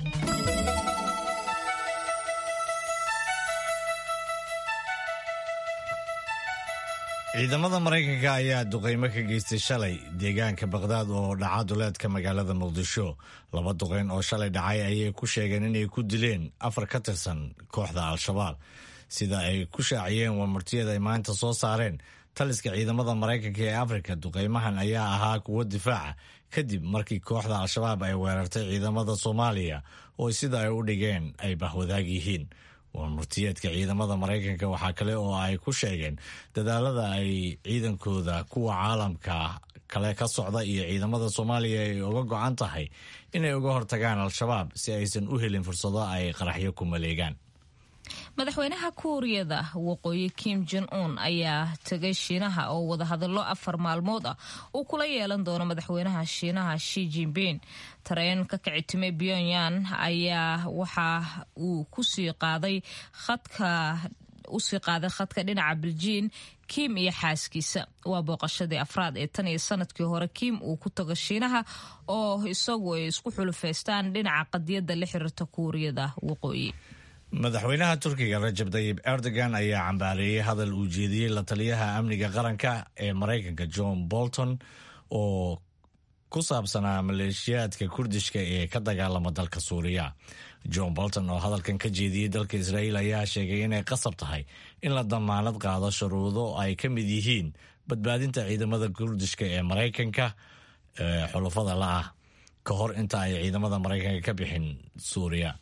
ciidamada maraykanka ayaa duqeymo ka geystay shalay deegaanka baqhdaad oo dhaca duleedka magaalada muqdisho laba duqeyn oo shalay dhacay ayay ku sheegeen inay ku dileen afar ka tirsan kooxda al-shabaab sida ay ku shaaciyeen warmartiyada ay maanta soo saareen taliska ciidamada maraykanka ee afrika duqeymahan ayaa ahaa kuwo difaaca kadib markii kooxda al-shabaab ay weerartay ciidamada soomaaliya oo sida ay u dhigeen ay bahwadaag yihiin warmurtiyeedka ciidamada maraykanka waxaa kale oo ay ku sheegeen dadaalada ay ciidankooda kuwa caalamka kale ka socda iyo ciidamada soomaaliya ay uga go-an tahay inay uga hortagaan al-shabaab si aysan u helin fursado ay qaraxyo ku maleegaan madaxweynaha kuuriyada waqooyi kim jon un ayaa tegay shiinaha oo wadahadallo afar maalmood ah uu kula yeelan doono madaxweynaha shiinaha shi jinping tareen ka kicitimay pyongyang ayaa waxa uu kusii qaaday khadka usii qaaday khadka dhinaca beljiin kim iyo xaaskiisa waa booqashadii afraad ee tan iyo sanadkii hore kim uu ku tago shiinaha oo isagu ay isku xulufaystaan dhinaca qadiyadda la xiriirta kuuriyada waqooyi madaxweynaha turkiga rajab tayib erdogan ayaa cambaareeyey hadal uu jeediyey la taliyaha amniga qaranka ee maraykanka john bolton oo ku saabsanaa maleeshiyaadka kurdishka ee ka dagaalama dalka suuriya john bolton oo hadalkan ka jeediyey dalka israa'iil ayaa sheegay inay qasab tahay in la damaanad qaado shuruudo ay ka mid yihiin badbaadinta ciidamada kurdishka ee maraykanka ee xulufada la ah ka hor inta ay ciidamada maraykanka ka bixin suuriya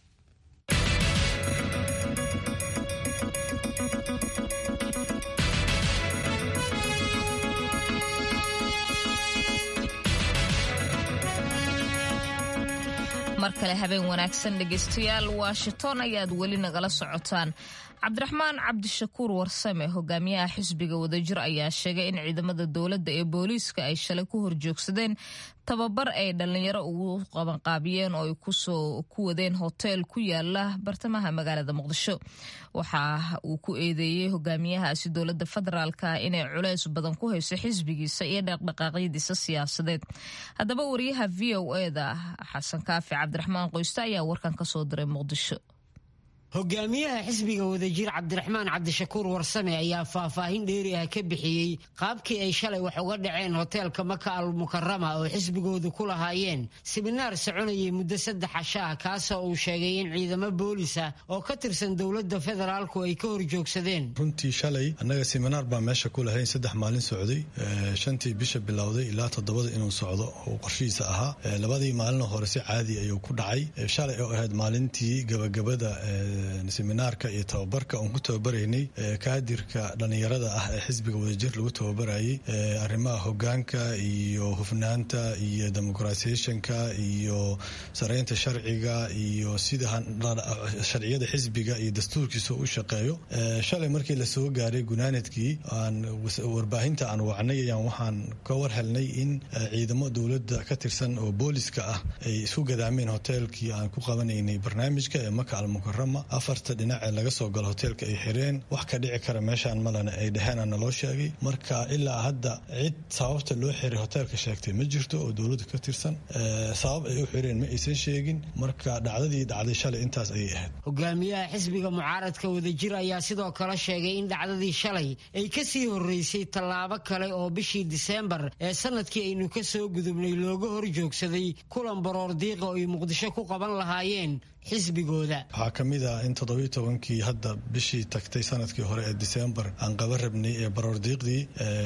mar kale habeen wanaagsan dhegaystayaal washington ayaad weli nagala socotaan cabdiraxmaan cabdishakuur warsame hogaamiyaha xisbiga wadajir ayaa sheegay in ciidamada dowladda ee booliiska ay shalay ku horjoogsadeen tababar ay dhallinyaro ugu qabanqaabiyeen oo ay ku wadeen hoteel ku yaala bartamaha magaalada muqdisho waxa uu ku eedeeyey hogaamiyahaasi dowladda federaalka inay culeys badan ku hayso xisbigiisa iyo dhaqdhaqaaqyadiisa siyaasadeed haddaba wariyaha v o eda xasan kaafi cabdiraxmaan qoyste ayaa warkan ka soo diray muqdisho hogaamiyaha xisbiga wadajir cabdiraxmaan cabdishakuur warsame ayaa faahfaahin dheeri ah ka bixiyey qaabkii ay shalay wax uga dhaceen hoteelka maka al mukarama oo xisbigoodu ku lahaayeen siminaar soconayay muddo saddex casho ah kaasoo uu sheegay in ciidamo boolisa oo ka tirsan dowladda federaalku ay ka horjoogsadeen runtii shalay annaga siminaar baa meesha ku lahayn saddex maalin socday shantii bisha bilowday ilaa toddobada inuu socdo oo qorshihiisa ahaa labadii maalin hore si caadi ayuu ku dhacay shalay oo ahayd maalintii gabagabada seminaarka iyo tababarka oon ku tababaraynay kaadirka dhallinyarada ah ee xisbiga wadajir lagu tababarayay arrimaha hogaanka iyo hufnaanta iyo demoqratisationka iyo saraynta sharciga iyo sida sharciyada xisbiga iyo dastuurkiisa u shaqeeyo shalay markii lasoo gaaray gunaanadkii aan warbaahinta aan wacnay ayaan waxaan ka war helnay in ciidamo dowladda ka tirsan oo booliska ah ay isku gadaameen hoteelkii aan ku qabanaynay barnaamijka ee maka almukarama afarta dhinac ee laga soo galo hoteelka ay xireen wax ka dhici kara meeshaan malena ay dheheen ana loo sheegay marka ilaa hadda cid sababta loo xiray hoteelka sheegtay ma jirto oo dowladda ka tirsan sabab ay u xireen ma aysan sheegin marka dhacdadii dhacday shalay intaas ayay ahayd hogaamiyaha xisbiga mucaaradka wadajir ayaa sidoo kale sheegay in dhacdadii shalay ay ka sii horreysay tallaabo kale oo bishii diseembar ee sanadkii aynu ka soo gudubnay looga hor joogsaday kulan baroor diiqa oo ay muqdisho ku qaban lahaayeen xisbigooda waxaa ka mid ah in toddobiyo tobankii hadda bishii tagtay sanadkii hore ee disembar aan qaba rabnay ee baroordiiqdii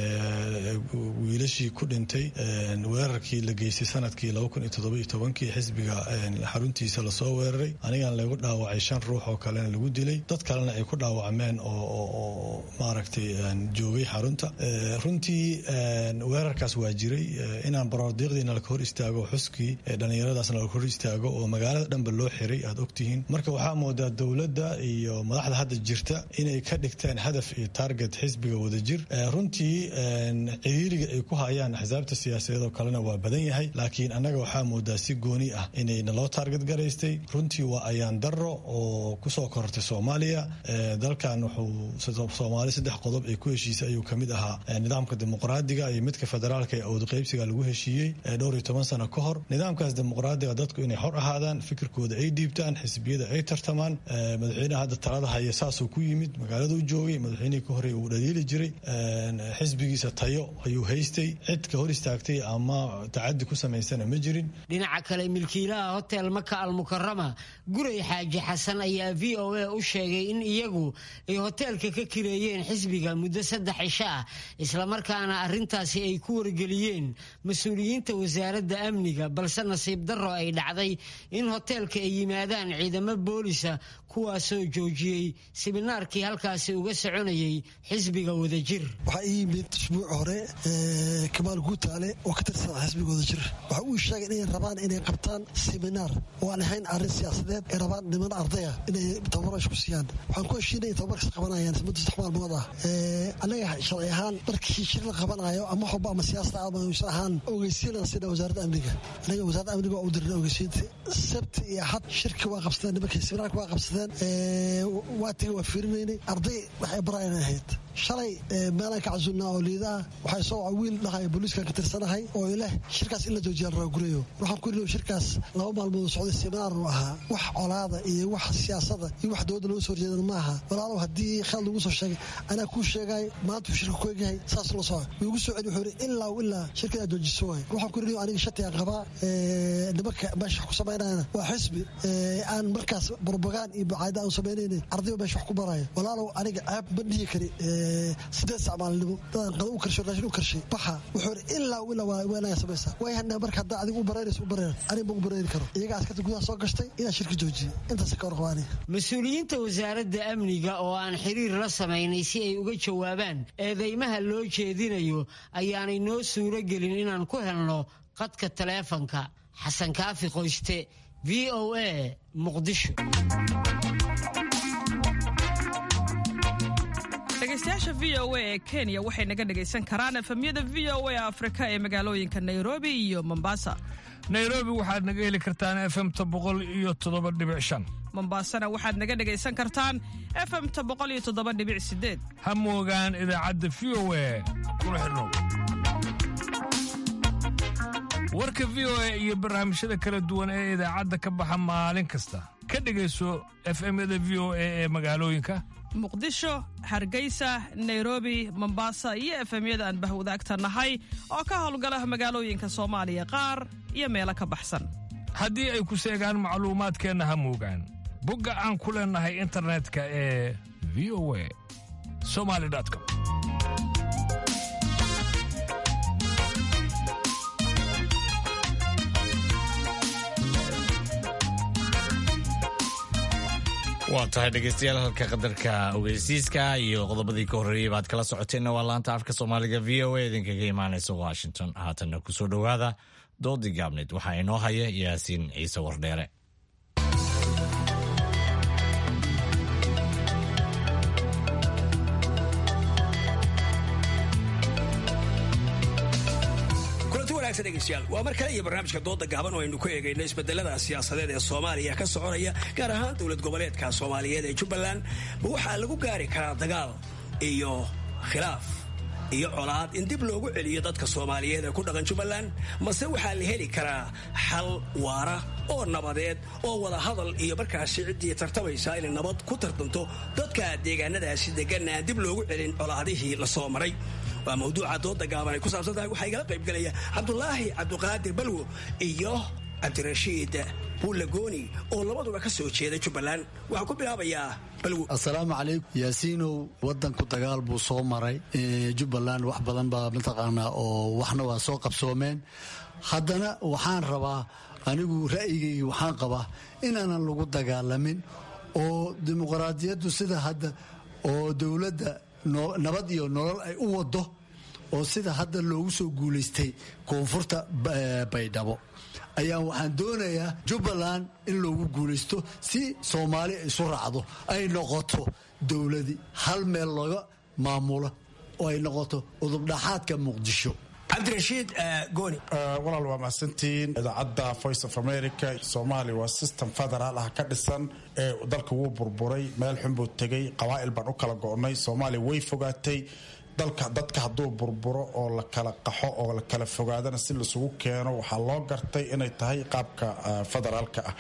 wiilashii ku dhintay weerarkii la geystay sanadkii laba kun iyo toddobiyo tobankii xisbiga xaruntiisa lasoo weeraray anigan lagu dhaawacay shan ruux oo kalena lagu dilay dad kalena ay ku dhaawacmeen oo maaragtay joogay xarunta runtii weerarkaas waa jiray inaan baroordiiqdiina laka hor istaago xuskii dhallinyaradaasna laka hor istaago oo magaalada dhanba loo xiray aad ogtihiin marka waxaa moodaa dowladda iyo madaxda hadda jirta inay ka dhigteen hadaf iyo target xisbiga wadajir runtii ciriiriga ay ku hayaan axsaabta siyaasadeed oo kalena waa badan yahay laakiin annaga waxaa moodaa si gooni ah inayna loo taarget garaystay runtii waa ayaan daro oo kusoo korortay soomaaliya dalkan wuxuu soomaali saddex qodob ay ku heshiisay ayuu kamid ahaa nidaamka dimuqraadiga iyo midka federaalka ee awdqaybsiga lagu heshiiyey dhowr iyo toban sano ka hor nidaamkaas dimuqraadiga dadku inay xor ahaadaan fikirkooda ay dhiibtaan xisbiyada ay tartamaan madaxweynaha hadda talada haya saasuu ku yimid magaalada u joogay madaxweynihii ka horey uu dhaliili jiray xisbigiisa tayo ayuu haystay cid ka hor istaagtay ama tacadi ku samaysana ma jirin dhinaca kale milkiilaha hotel maka almukarama guray xaaji xasan ayaa v o a u sheegay in iyagu ay hoteelka ka kireeyeen xisbiga muddo saddex cisho ah islamarkaana arrintaasi ay ku wargeliyeen mas-uuliyiinta wasaaradda amniga balse nasiib darro ay dhacday in hoteelka ay yimaadaan ciidamo boolisa kuwaasoo joojiyey siminaarkii halkaasi uga soconayay xisbiga wadajir waxaa ii yimid usbuuc hore kamaal guutaale oo ka tirsan xisbiga wadajir waxa uu sheegay inay rabaan inay qabtaan siminaar oo aan ahayn arrin siyaasadeed ay rabaan niman ardaya inay tababaro isku siiyaan waxaan ku heshiinay in tababarkas qabanayaan muddo saddex maalmood ah annaga sharci ahaan markii shir la qabanayo ama waxba ama siyaasada ama usan ahaan ogeysiinaan sida wasaaradda amniga annaga wasaaradda amniga waa u dirnay ogeysiinta sabti iyo axad shirki waa qabsadeen nimankii siminaarka waa qabsadeen waatiga waa fiirinaynay arday waxay baraayan ahayd shalay meelaan ka casuulnaa oo liidaa waxay soo waca wiil dhahaya booliiskan ka tirsanahay oo ileh shirkaas in la joojiya la raagurayo waxaan ku ihi shirkaas laba maalmood socday seminaar uu ahaa wax colaada iyo wax siyaasada iyo wax dowladda loo soo horjeedan ma aha walaalow haddii khaalad lagu soo sheegay anaa kuu sheegay maanta uu shirka ku egyahay saas la soco wuu igu soo celi wuxuu yidhi ilaa ilaa shirka inaad joojiso waay waxaan ku ihi aniga shatigaan qabaa nimanka meesha wax ku samaynayana waa xisbi aan markaas barbagaan iyo bacaada aan samaynaynin ardayba meesha wax ku baraya walaalow aniga ceeb ma dhihi kari sideed sac maalinimo dadaan qada u karshay raashin u karshay baxa wuxuu yidhi ilaa ilaa waa weenaya samaysaa way hadna marka haddaa adiga u baraynayso u barayna aniga ma u barayni karo iyaga askarta gudaha soo gashtay inaa shirka joojiye intaas ka warqaba aniga mas-uuliyiinta wasaaradda amniga oo aan xiriir la samaynay si ay uga jawaabaan eedeymaha loo jeedinayo ayaanay noo suuro gelin inaan ku helno qadka taleefanka xasan kaafi qoyste v o a muqdisho dhegeystayaasha v o a ee kenya waxay naga dhegaysan karaan efemyada v o a afrika ee magaalooyinka nairobi iyo mombasa nairobi waxaad naga heli kartaan efemta boqol iyo toddoba dhibic shan mombasana waxaad naga dhegaysan kartaan efemta boqol iyo toddoba dhibic sideed ha moogaan idaacadda v o a kuna xidhnow warka v o a iyo barnaamijyada kala duwan ee idaacadda ka baxa maalin kasta ka dhegayso efemyada v o a ee magaalooyinka muqdisho hargeysa nairobi mombasa iyo efemyada aan bahwadaagta nahay oo ka howlgala magaalooyinka soomaaliya qaar iyo meelo ka baxsan haddii ay ku seegaan macluumaadkeenna ha moogaan bogga aan ku leennahay internetka ee v o a somali com waa tahay dhegeystayaal halka qadarka ogeysiiska iyo qodobadii ka horreeyey baad kala socoteenna waa laanta afka soomaaliga v o a idinkaga imaanaysa washington haatanna kusoo dhowaada doodii gaabneyd waxaa inoo haya yaasiin ciise wardheere degeystayaal waa mar kale iyo barnaamijka dooda gaaban oo aynu ku eegayno isbedelada siyaasadeed ee soomaaliya ka soconaya gaar ahaan dowlad goboleedka soomaaliyeed ee jubbaland ma waxaa lagu gaari karaa dagaal iyo khilaaf iyo colaad in dib loogu celiyo dadka soomaaliyeed ee ku dhaqan jubbaland mase waxaa la heli karaa xal waara oo nabadeed oo wada hadal iyo markaasi ciddii tartamaysa inay nabad ku tartanto dadka deegaanadaasi deganna aan dib loogu celin colaadihii la soo maray waa mawduuca dooda gaaban ay ku saabsan tahay waxaa igala qayb gelaya cabdulaahi cabdiqaadir balwo iyo cabdirashiid buulagooni oo labaduba ka soo jeeda jubbaland waxaa ku bilaabayaa balwo assalaamu calaykum yaasiinow waddanku dagaal buu soo maray jubbaland wax badan baa mataqaanaa oo waxna waa soo qabsoomeen haddana waxaan rabaa anigu ra'yigayga waxaan qabaa inaanan lagu dagaalamin oo dimuqraadiyaddu sida hadda oo dowladda nabad iyo nolol ay u wado oo sida hadda loogu soo guulaystay koonfurta baydhabo ayaa waxaan doonayaa jubbaland in loogu guulaysto si soomaali isu raacdo ay noqoto dowladii hal meel laga maamulo oo ay noqoto udubdhaxaadka muqdisho cabdirashiid gooni walaal waa mahadsantihiin idaacadda voice of america soomaaliya waa system federaal ah ka dhisan ee dalka wuu burburay meel xun buu tegay qabaa'il baan u kala go'nay soomaaliya way fogaatay dalka dadka hadduu burburo oo la kala qaxo oo la kala fogaadana si laisugu keeno waxaa loo gartay inay tahay qaabka federaalka ah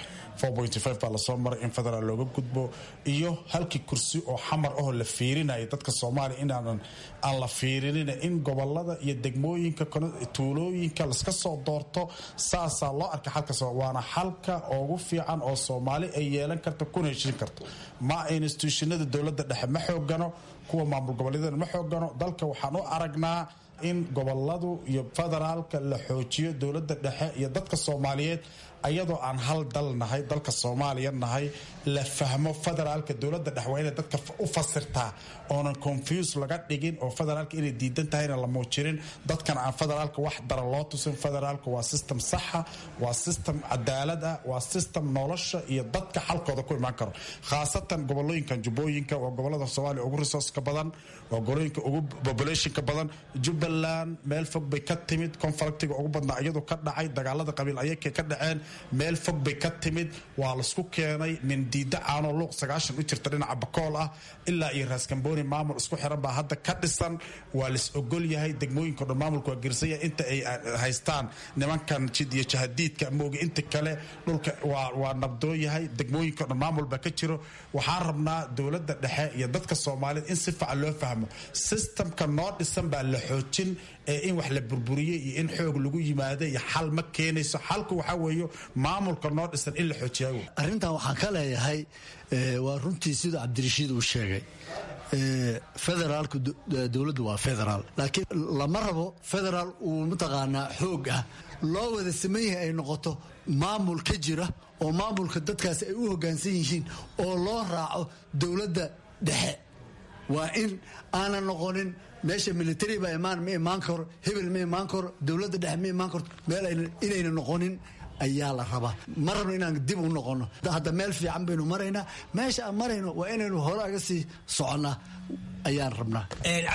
baa lasoo maray in federaal looga gudbo iyo halkii kursi oo xamar ahoo la fiirinaya dadka soomaaliya inaanan aan la fiirinin in gobolada iyo degmooyinka tuulooyinka laska soo doorto saasaa loo arkay xalka waana xalka ugu fiican oo soomaali ay yeelan karta kuna heshin karto ma institutionada dowladda dhexe ma xoogano kuwa maamul goboleedyada ma xoogano dalka waxaan u aragnaa in goboladu iyo federaalka la xoojiyo dowladda dhexe iyo dadka soomaaliyeed ayadoo aan hal dal nahay dalka soomaaliya nahay la fahmo federaalka dowladda dhexe waa inay dadka u fasirtaa oonan confuse laga dhigin oo federaalka inay diidan tahayna la muujinin dadkan aan federaalka wax dara loo tusin federaalka waa system saxa waa system cadaalad ah waa system nolosha iyo dadka xalkooda ku imaan karo khaasatan gobolooyinkan jubbooyinka waa gobolada soomaaliya ugu resourceka badan waa gobolooyinka ugu populationka badan jubbaland meel fog bay ka timid conflictiga ugu badnaa iyadoo ka dhacay dagaalada qabiil ayakay ka dhaceen meel fog bay ka timid waa laisku keenay nin diida caanoo luuq sagaashan u jirta dhinaca bakool ah ilaa iyo raaskambooni maamul isku xiran baa hadda ka dhisan waa lais ogol yahay degmooyinka dhan maamulka waa gersaya inta ay haystaan nimankan jid iyo jahadiidka mooga inta kale dhulka waa nabdoo yahay degmooyinka dhan maamul baa ka jiro waxaan rabnaa dowladda dhexe iyo dadka soomaaliyed in si fiican loo fahmo systemka noo dhisan baa la xoojin ee in wax la burburiyey iyo in xoog lagu yimaada iyo xal ma keenayso xalku waxaa weeye maamulka noo dhisan in la xoojiya arrintan waxaan ka leeyahay waa runtii sida cabdirashiid uu sheegay federaalka dowladdu waa federaal laakiin lama rabo federaal uu mataqaanaa xoog ah loo wada saman yahay ay noqoto maamul ka jira oo maamulka dadkaasi ay u hoggaansan yihiin oo loo raaco dowladda dhexe waa in aanan noqonin meesha military baa imaan ma imaan karo hebel ma imaan karo dowladda dhexe ma imaan karto meel inayna noqonin ayaa la rabaa ma rabno inaan dib u noqono hadda meel fiican baynu maraynaa meesha aan marayno waa inaynu hore aga sii soconnaa ayaan rabnaa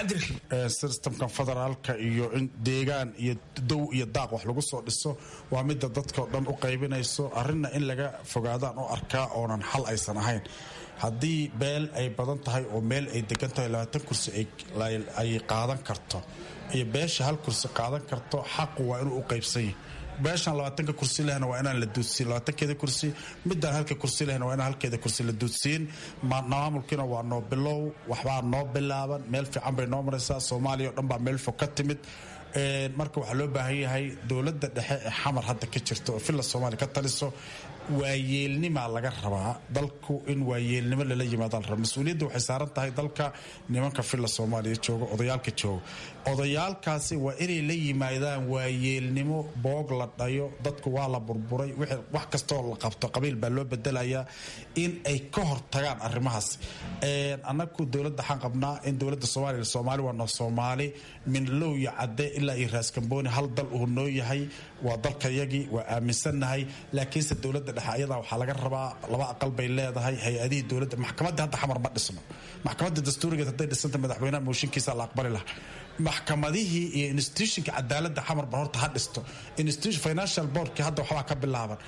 systemkan federaalka iyo in deegaan iyo dow iyo daaq wax lagu soo dhiso waa midda dadkao dhan u qaybinayso arrinna in laga fogaadaan u arkaa oonan xal aysan ahayn haddii beel ay badan tahay oo meel ay degan tahay labaatan kursi ay qaadan karto iyo beesha hal kursi qaadan karto xaqu waa inuu u qaybsan yahay beeshan labaatanka kursi lehna waa inaan la duudsiin labaatankeeda kursi midaan halka kursi lehna waa inaan halkeeda kursi la duudsiin maamulkiina waa noo bilow waxbaa noo bilaaban meel fiican bay noo maraysaa soomaaliya o dhan baa meel fog ka timid marka waxaa loo baahan yahay dowladda dhexe ee xamar hadda ka jirta oo villa soomaaliya ka taliso waayeelnimaa laga rabaa dalku in waayeelnimo lala yimaada la raba mas-uuliyadda waxay saaran tahay dalka nimanka villa soomaaliya jooga odayaalka jooga odayaalkaasi waa inay la yimaadaan waayeelnimo boog la dhayo dadku waa la burburay wax kastoo la qabto qabiil baa loo bedelayaa in ay ka hortagaan arrimahaas annagu dowladda waxaan qabnaa in dowladda soomaaliya soomaali waa noo soomaali min low iyo cadde ilaa iyo raaskambooni hal dal uu noo yahay waa dalkayagii waa aaminsannahay laakiinse dowladda dhexe ayadaa waxaa laga rabaa laba aqal bay leedahay hay-adihii dowladda maxkamadda hadda xamar ma dhisno maxkamadda dastuurigeed hadday dhisanta madaxweynaha mooshinkiisa la aqbali laha maxkamadihii iyo institutionka cadaaladda xamar ba horta ha dhisto financial boardki hadda waxbaa ka bilaaban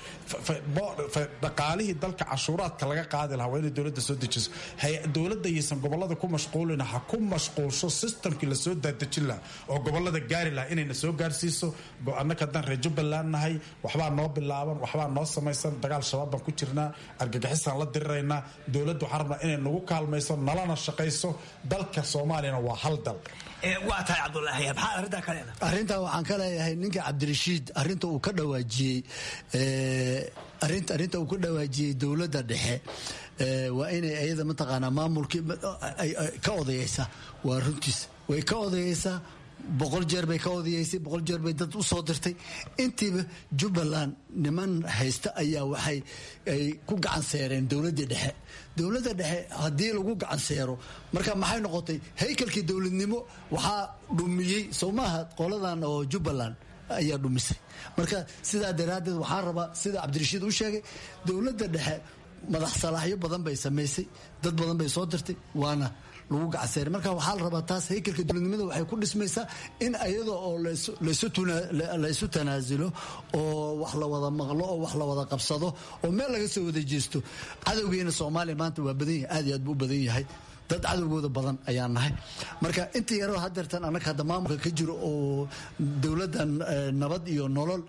dhaqaalihii dalka cashuuraadka laga qaadi lahaa waa inay dowladda soo dejiso dowladda yaysan gobolada ku mashquulina ha ku mashquulsho systemkii lasoo daadejin lahaa oo gobolada gaari lahaa inayna soo gaarsiiso annaka haddaan reer jubbaland nahay waxbaa noo bilaaban waxbaa noo samaysan dagaal shabaab baan ku jirnaa argagixisaan la diriraynaa dowladda waxaan rabnaa inay nagu kaalmayso nalana shaqayso dalka soomaaliyana waa hal dal waa tahay cabdulaahi maxaa arrintaa ka leedahay arrintaa waxaan ka leeyahay ninka cabdirashiid arrinta uu ka dhawaajiyey arrinta uu ka dhawaajiyey dowladda dhexe waa inay ayada mataqaanaa maamulkii ka odayeysaa waa runtiis way ka odayeysaa boqol jeer bay ka odayeysay boqol jeer bay dad u soo dirtay intiiba jubbaland niman haysta ayaa waxay ay ku gacan seereen dowladdii dhexe dowladda dhexe haddii lagu gacan seero marka maxay noqotay haykalkii dowladnimo waxaa dhumiyey soo maaha qoladan oo jubbaland ayaa dhumisay marka sidaa daraaddeed waxaan rabaa sida cabdirashiid u sheegay dowladda dhexe madax salaaxyo badan bay samaysay dad badan bay soo dirtay waana lagu gacseeray marka waxaa la rabaa taas haykalka dowladnimada waxay ku dhismaysaa in ayada oo laysu tanaasulo oo wax la wada maqlo oo wax la wada qabsado oo meel laga soo wada jeesto cadowgeena soomaaliya maanta waa badan yahay aad iyo aad buu u badan yahay dad cadowgooda badan ayaan nahay marka inta yaroo hadeertan annaga hadda maamulka ka jiro oo dowladdan nabad iyo nolol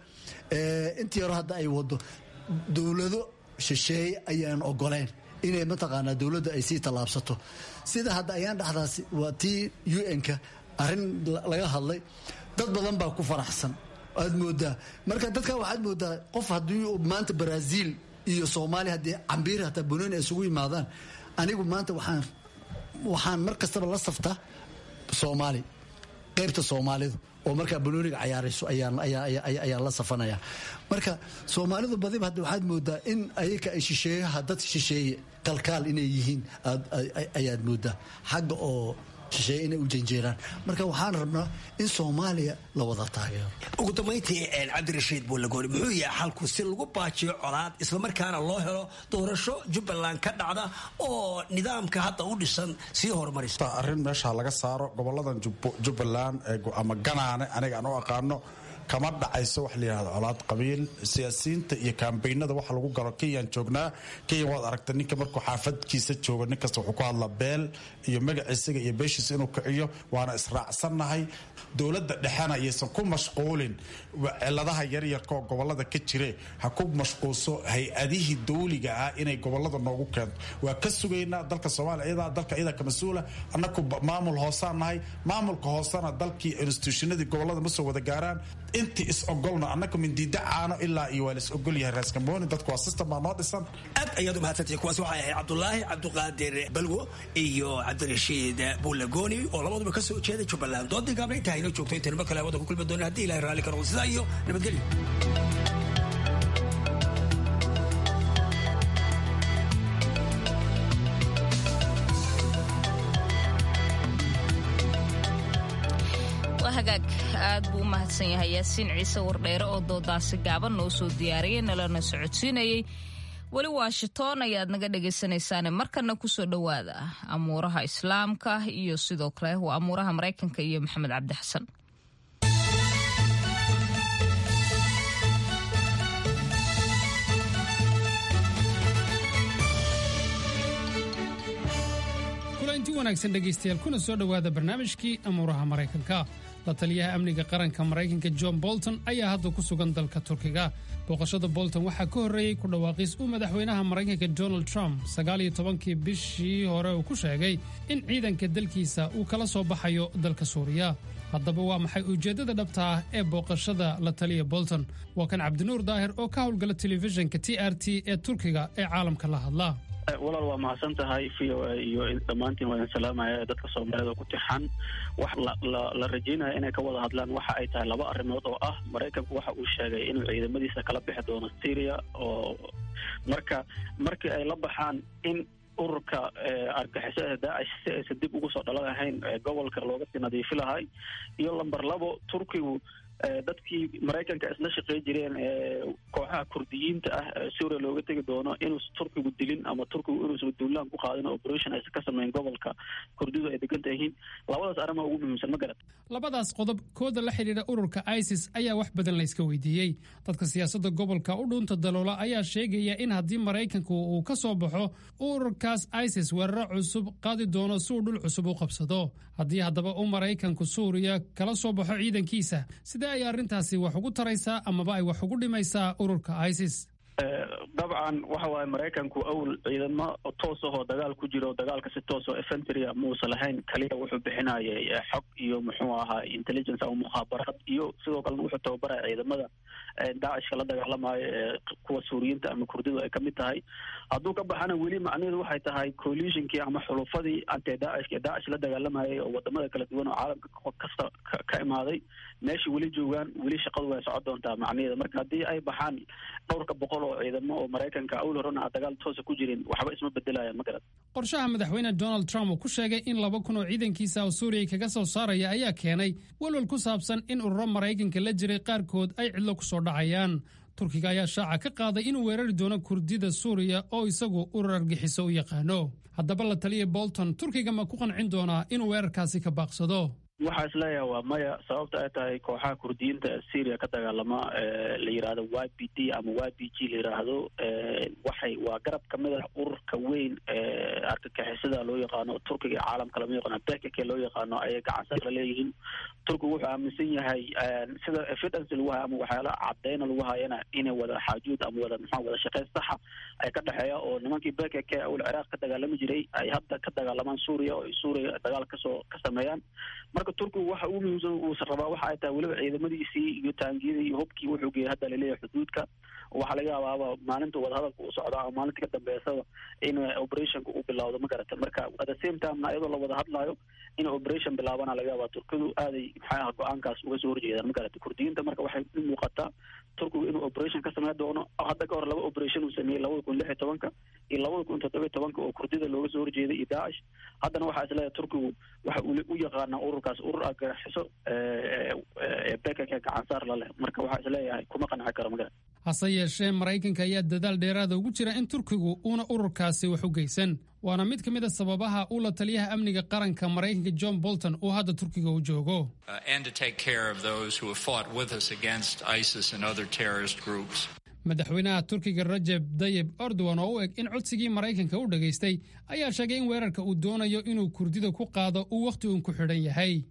inta yaroo hadda ay wado dowlado shisheeye ayaan ogoleyn inay mataqaanaa dowladda ay sii tallaabsato sida hadda ayaan dhexdaasi waa tii un-ka arrin laga hadlay dad badan baa ku faraxsan aad moodaa marka dadka waxaad moodaa qof haddii maanta brazil iyo soomaaliya haddii cambiir hataa bunooni ay isugu yimaadaan anigu maanta waxaan waxaan mar kastaba la saftaa soomaali qaybta soomaalidu oo markaa banooniga cayaarayso ayaan la safanaya marka soomaalidu badiba hadda waxaad moodaa in ayaka ay shisheeyaha dad shisheeye kalkaal inay yihiin ayaad moodaa xagga oo shisheeye inay u janjeeraan marka waxaan rabnaa in soomaaliya la wada taageero ugu dambayntii cabdirashiid buulagooni muxuu yahay xalku si lagu baajiyo colaad islamarkaana loo helo doorasho jubbaland ka dhacda oo nidaamka hadda u dhisan sii horumarisa arrin meesha laga saaro goboladan jubbaland ama ganaane aniga aan u aqaano kama dhacayso wax la yidhahdo colaad qabiil siyaasiyiinta iyo kaambeynada waxa lagu galo kenyaan joognaa kenya waad aragta ninka markuu xaafadkiisa joogo nin kasta wuxuu ku hadlaa beel iyo magaciisaga iyo beeshiisa inuu kiciyo waana israacsannahay dowladda dhexena ayaysan ku mashquulin ciladaha yaryarka oo gobolada ka jire ha ku mashquulso hay-adihii dawliga ah inay gobolada noogu keento waa ka sugaynaa dalka soomaaliya iyadaa dalka iyadaa ka mas-uula annaku maamul hoosaan nahay maamulka hoosena dalkii institutionadii gobolada ma soo wada gaaraan intii is ogolna annaka mindiida caano ilaa iyo waa la is ogol yahay raaskambooni dadku waa system baa noo dhisan aad ayaad umahadsantihi kuwaas waxay ahayd cabdulaahi cabdiqaadir balwo iyo cabdirashiid buulagooni oo labaduba kasoo jeeda jubbaland doodii gaabna intaa inoo joogto intaynu mar kale hawada ku kulmi doona haddii ilahay raalli ka noqdo sidaa iyo nabadgelyo hagaag aad buu u mahadsan yahay yaasiin ciise wardheere oo doodaasi gaaban noo soo diyaariyey nalana socodsiinayey weli washington ayaad naga dhegaysanaysaane markana kusoo dhowaada amuuraha islaamka iyo sidoo kale waa amuuraha maraykanka iyo maxamed cabdi xasan kulanti wanaagsan dhegaystayaal kuna soo dhowaada barnaamijkii amuuraha maraykanka la taliyaha amniga qaranka maraykanka john bolton ayaa hadda ku sugan dalka turkiga booqashada bolton waxaa ka horreeyey ku dhawaaqis uu madaxweynaha maraykanka donald trump sagaaliyo tobankii bishii hore uu ku sheegay in ciidanka dalkiisa uu kala soo baxayo dalka suuriya haddaba waa maxay ujeeddada dhabta ah ee booqashada la taliya bolton waa kan cabdinuur daahir oo ka howlgala telefishinka t r t ee turkiga ee caalamka la hadla walaal waa mahadsan tahay v o a iyo dhammaantiin waa idin salaamaya dadka soomaalida ku tixan wax la rajaynaya inay ka wada hadlaan waxa ay tahay laba arrimood oo ah maraykanku waxa uu sheegay inuu ciidamadiisa kala bixi doono syria oo marka markii ay la baxaan in ururka argixisada daacish si aysan dib ugu soo dhalan ahayn gobolka looga sii nadiifi lahay iyo lamber labo turkigu dadkii maraykanka isla shaqey jireen kooxaha kurdiyiinta ah suuriya looga tegi doono inuusan turkigu dilin ama turkigu inuusan duulaan ku qaadin operation aysan ka sameyn gobolka kurdidu ay deganta yihiin labadaas arrimaa ugu muhiimsan ma garat labadaas qodob kooda la xidhiidha ururka isis ayaa wax badan la iska weydiiyey dadka siyaasadda gobolka u dhuunta daloola ayaa sheegaya in haddii maraykanku uu ka soo baxo ururkaas isis weeraro cusub qaadi doono si uu dhul cusub u qabsado haddii haddaba uu maraykanku suuriya kala soo baxo ciidankiisa sidee ay arrintaasi wax ugu taraysaa amaba ay wax ugu dhimaysaa ururka isis dabcan waxa waaye maraykanku awl ciidamo toos ahoo dagaal ku jiro dagaalka si toos oo efentria muusa lahayn kaliya wuxuu bixinayay xog iyo muxuu ahaa intelligence ama mukhaabaraad iyo sidoo kalena wuxuu tababaraya ciidamada daacishka la dagaalamayo ee kuwa suuriyiinta ama kurdidu ay kamid tahay hadduu ka baxana weli macnaheedu waxay tahay coalitionkii ama xulufadii ante daacishka ee daacish la dagaalamayay oo wadamada kala duwan oo caalamka kasta ka imaaday meesha weli joogaan weli shaqadu way socon doontaa macnaheeda marka haddii ay baxaan dhowrka boqol oo ciidamo oo maraykanka awl horena aan dagaal toosa ku jirin waxba isma bedelaya ma garad qorshaha madaxweyne donald trump uu ku sheegay in laba kun oo ciidankiisa oo suuriya kaga soo saaraya ayaa keenay walwal ku saabsan in ururo maraykanka la jiray qaarkood ay cidlo ku soo dhacayaan turkiga ayaa shaaca ka qaaday inuu weerari doono kurdida suuriya oo isagu urur argixiso u yaqaano haddaba la taliya bolton turkiga ma ku qancin doonaa inuu weerarkaasi ka baaqsado waxaa isleeyahay waa maya sababta ay tahay kooxaha kurdiyiinta ee syria ka dagaalama la yidhaahdo y b d ama y b g la yidhaahdo waxay waa garab kamid ah ururka weyn argagixisada loo yaqaano turkiga ee caalamka lama yaqaano bekake loo yaqaano ayay gacansa la leeyihiin turkigu wuxuu aaminsan yahay sida evidence lagu hayo ama waxyaala cadeyna lagu hayana inay wada xaajuud ama wada maxaa wada shaqeyn saxa ay ka dhexeeya oo nimankii bekake awal ciraaq ka dagaalami jiray ay hadda ka dagaalamaan suuriya oo ay suuriya dagaal kasoo ka sameeyaan marka turkigu waxa ugu muhiimsan uusan rabaa waxa ay tahay weliba ciidamadiisii iyo taangiyadii iyo hubkii wuxuu geeyay hadda laleeyahay xuduudka waxaa laga yaabaaba maalinta wadahadalka uu socda ama maalinta ka dambeysada in operationka uu bilowdo ma garata marka at the same time iyadoo la wada hadlayo in operation bilaabana laga yaabaa turkidu aaday maxay ah go-aankaas uga soo horjeedaan ma garata kurdiyiinta marka waxay u muuqataa turkigu inuu operation ka sameyn doono hadda ka hor laba operation uu sameeyey labada kun lix iyo tobanka iyo labada kun toddoba iyo tobanka oo kurdida looga soo horjeeday iyo daacish haddana waxaa isleeyahay turkigu waxa uu u yaqaanaa ururkaas urur argaxiso ee bekaka gacansaar la leh marka waxaa isleeyahay kuma qanci karo ma garata hase yeeshee maraykanka ayaa dadaal dheeraada ugu jira in turkigu uuna ururkaasi wax u geysan waana mid ka mid a sababaha uu la taliyaha amniga qaranka maraykanka john bolton uu hadda turkiga u joogo madaxweynaha turkiga rajeb dayib erdogan oo u eg in codsigii maraykanka u dhageystay ayaa sheegay in weerarka uu doonayo inuu kurdida ku qaado uu wakhti uun ku xidhan yahay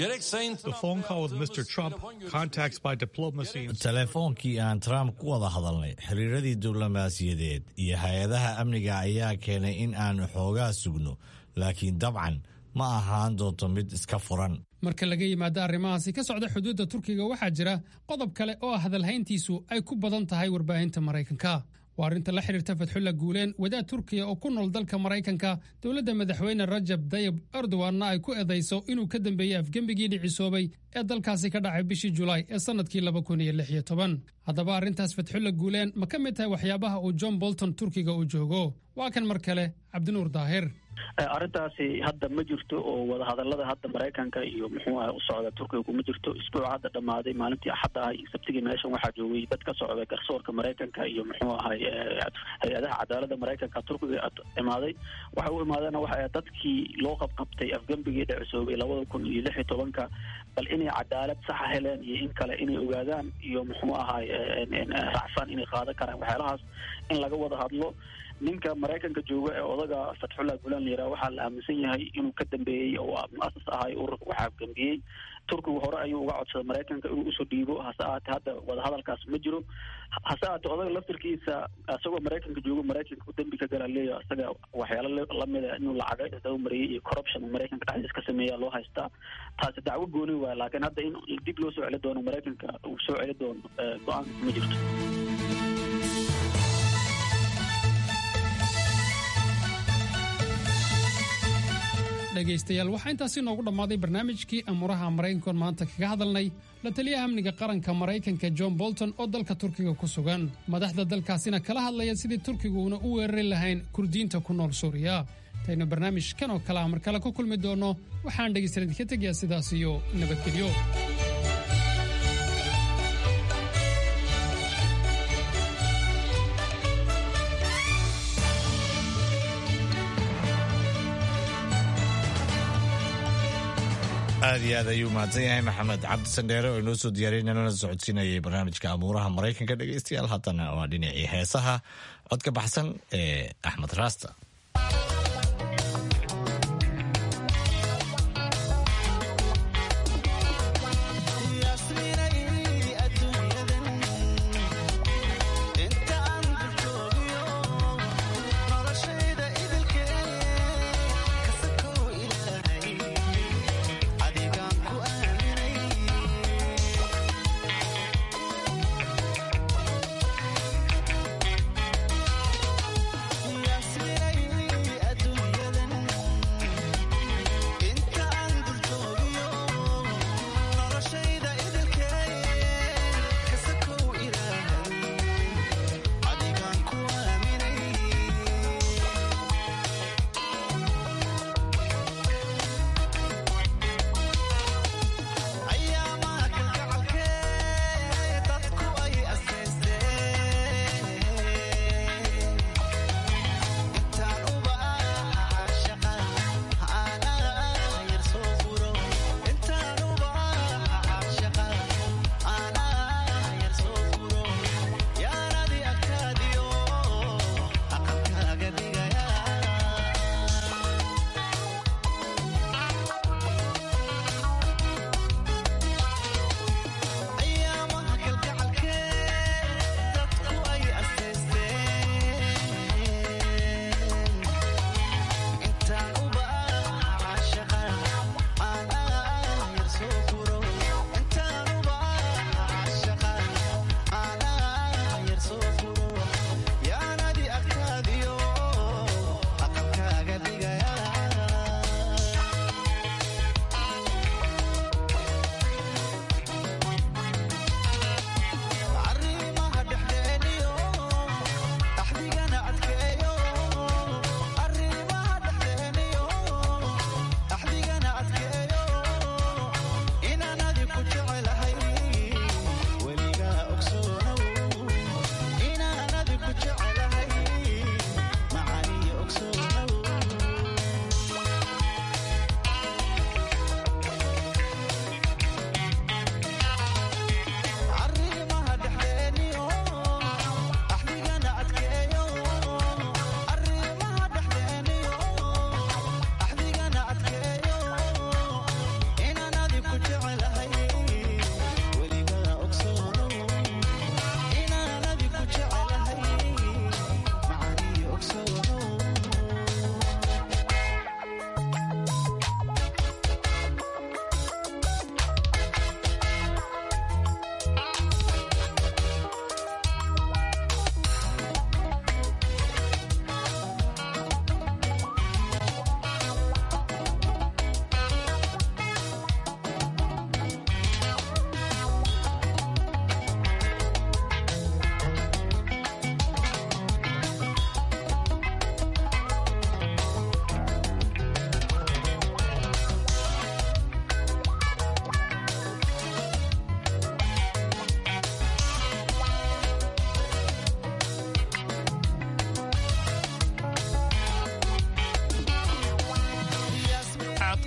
telefoonkii aan trump ku wada hadalnay xiriiradii diblomaasiyadeed iyo hay-adaha amniga ayaa keenay in aan xoogaa sugno laakiin dabcan ma ahaan doonto mid iska furan marka laga yimaado arrimahaasi ka socda xuduudda turkiga waxaa jira qodob kale oo hadalhayntiisu ay ku badan tahay warbaahinta maraykanka waa arrinta la xidhiirta fatxulla guuleen wadaad turkiya oo ku nool dalka maraykanka dowladda madaxweyne rajab dayib erdoganna ay ku edayso inuu ka dambeeyey afgembigii dhicisoobay ee dalkaasi ka dhacay bishii julaay ee sannadkii laba kun iyo lix iyo toban haddaba arrintaas fatxulla guuleen ma ka mid tahay waxyaabaha uu john bolton turkiga u joogo waa kan mar kale cabdinuur daahir arrintaasi hadda ma jirto oo wadahadalada hadda maraykanka iyo muxuu ah u socda turkiga kuma jirto isbuuca hadda dhammaaday maalintii axadda ah iyo sabtigii meeshan waxaa joogay dad ka socda garsoorka maraykanka iyo muxuu ahay hay-adaha cadaaladda maraykanka turkiga imaaday waxa u imaadeen waxa dadkii loo qabqabtay afgembigii dhicisoobay labada kun iyo lix iyo tobanka bal inay cadaalad saxa heleen iyo in kale inay ogaadaan iyo muxuu ahay racfaan inay qaadan karaan waxyaalahaas in laga wada hadlo ninka maraykanka jooga ee odaga fatxullah gulan la yiraha waxaa la aaminsan yahay inuu ka dambeeyey oo mu-asas ahay ururka waxaa gambiyey turkigu hore ayuu uga codsaday maraykanka inuu usoo dhiibo hase ahaatee hadda wadahadalkaas ma jiro hase ahaatee odaga laftirkiisa isagoo maraykanka joogo maraykanka u dembi ka gala leeya isaga waxyaalo lamida inuu lacaga isdabamariyey iyo corruption maraykanka dhexdiis ka sameeya loo haystaa taasi dacwo gooni waaya laakiin hadda in dib loo soo celi doono maraykanka uu soo celi doono go-aanka ma jirto dhegaystayaal waxaa intaasi noogu dhammaaday barnaamijkii amuuraha maraykankoon maanta kaga hadalnay la taliyaha amniga qaranka maraykanka john bolton oo dalka turkiga ku sugan madaxda dalkaasina kala hadlaya sidii turkiguuna u weerari lahayn kurdiyiinta ku nool suuriya intaynu barnaamijkan oo kale a mar kale ku kulmi doonno waxaan dhegaystayan idinka tegayaa sidaas iyo nabadgelyo aad iyo aad ayuu mahadsan yahay maxamed cabdi sandheere oo inoo soo diyaariyay nalana socodsiinayay barnaamijka amuuraha maraykanka dhegaystayaal haddana waa dhinacii heesaha codka baxsan ee axmed raasta inta aan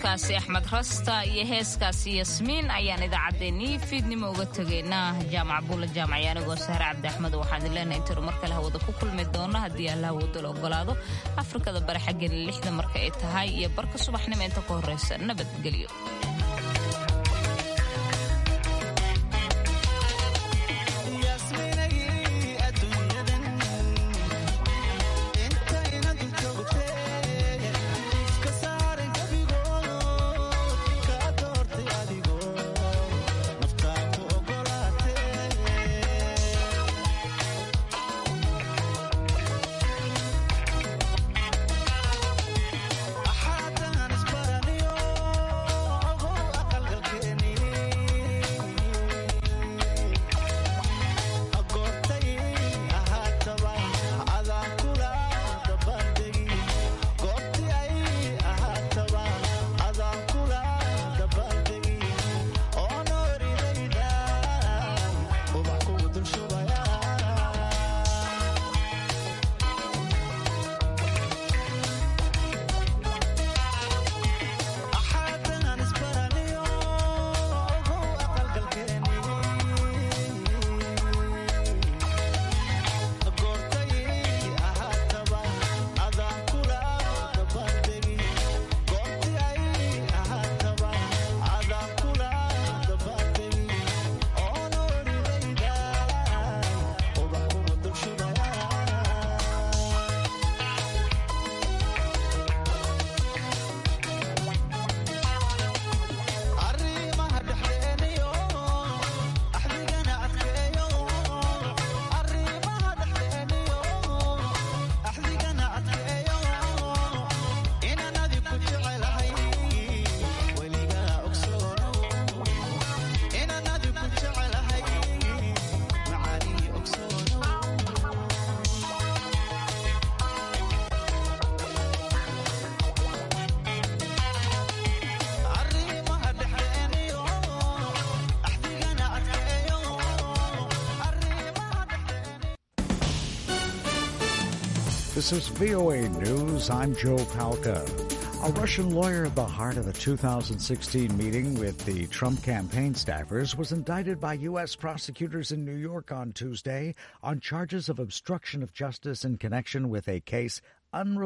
codkaasi axmed rasta iyo heeskaasi yasmiin ayaan idaacaddeenii fiidnimo uga tegaynaa jaamac buula jaamaci anigoo sahre cabdi axmed waxaan idin leenahay intaynu mar kale hawada ku kulmi doono haddii allah hawada la ogolaado afrikada bari xaggeena lixda marka ay tahay iyo barka subaxnimo inta ka horreysa nabadgelyo This is VOA News. I'm Joe Palca. A Russian lawyer at the heart of the 2016 meeting with the Trump campaign staffers was indicted by U.S. prosecutors in New York on Tuesday on charges of obstruction of justice in connection with a case unrelated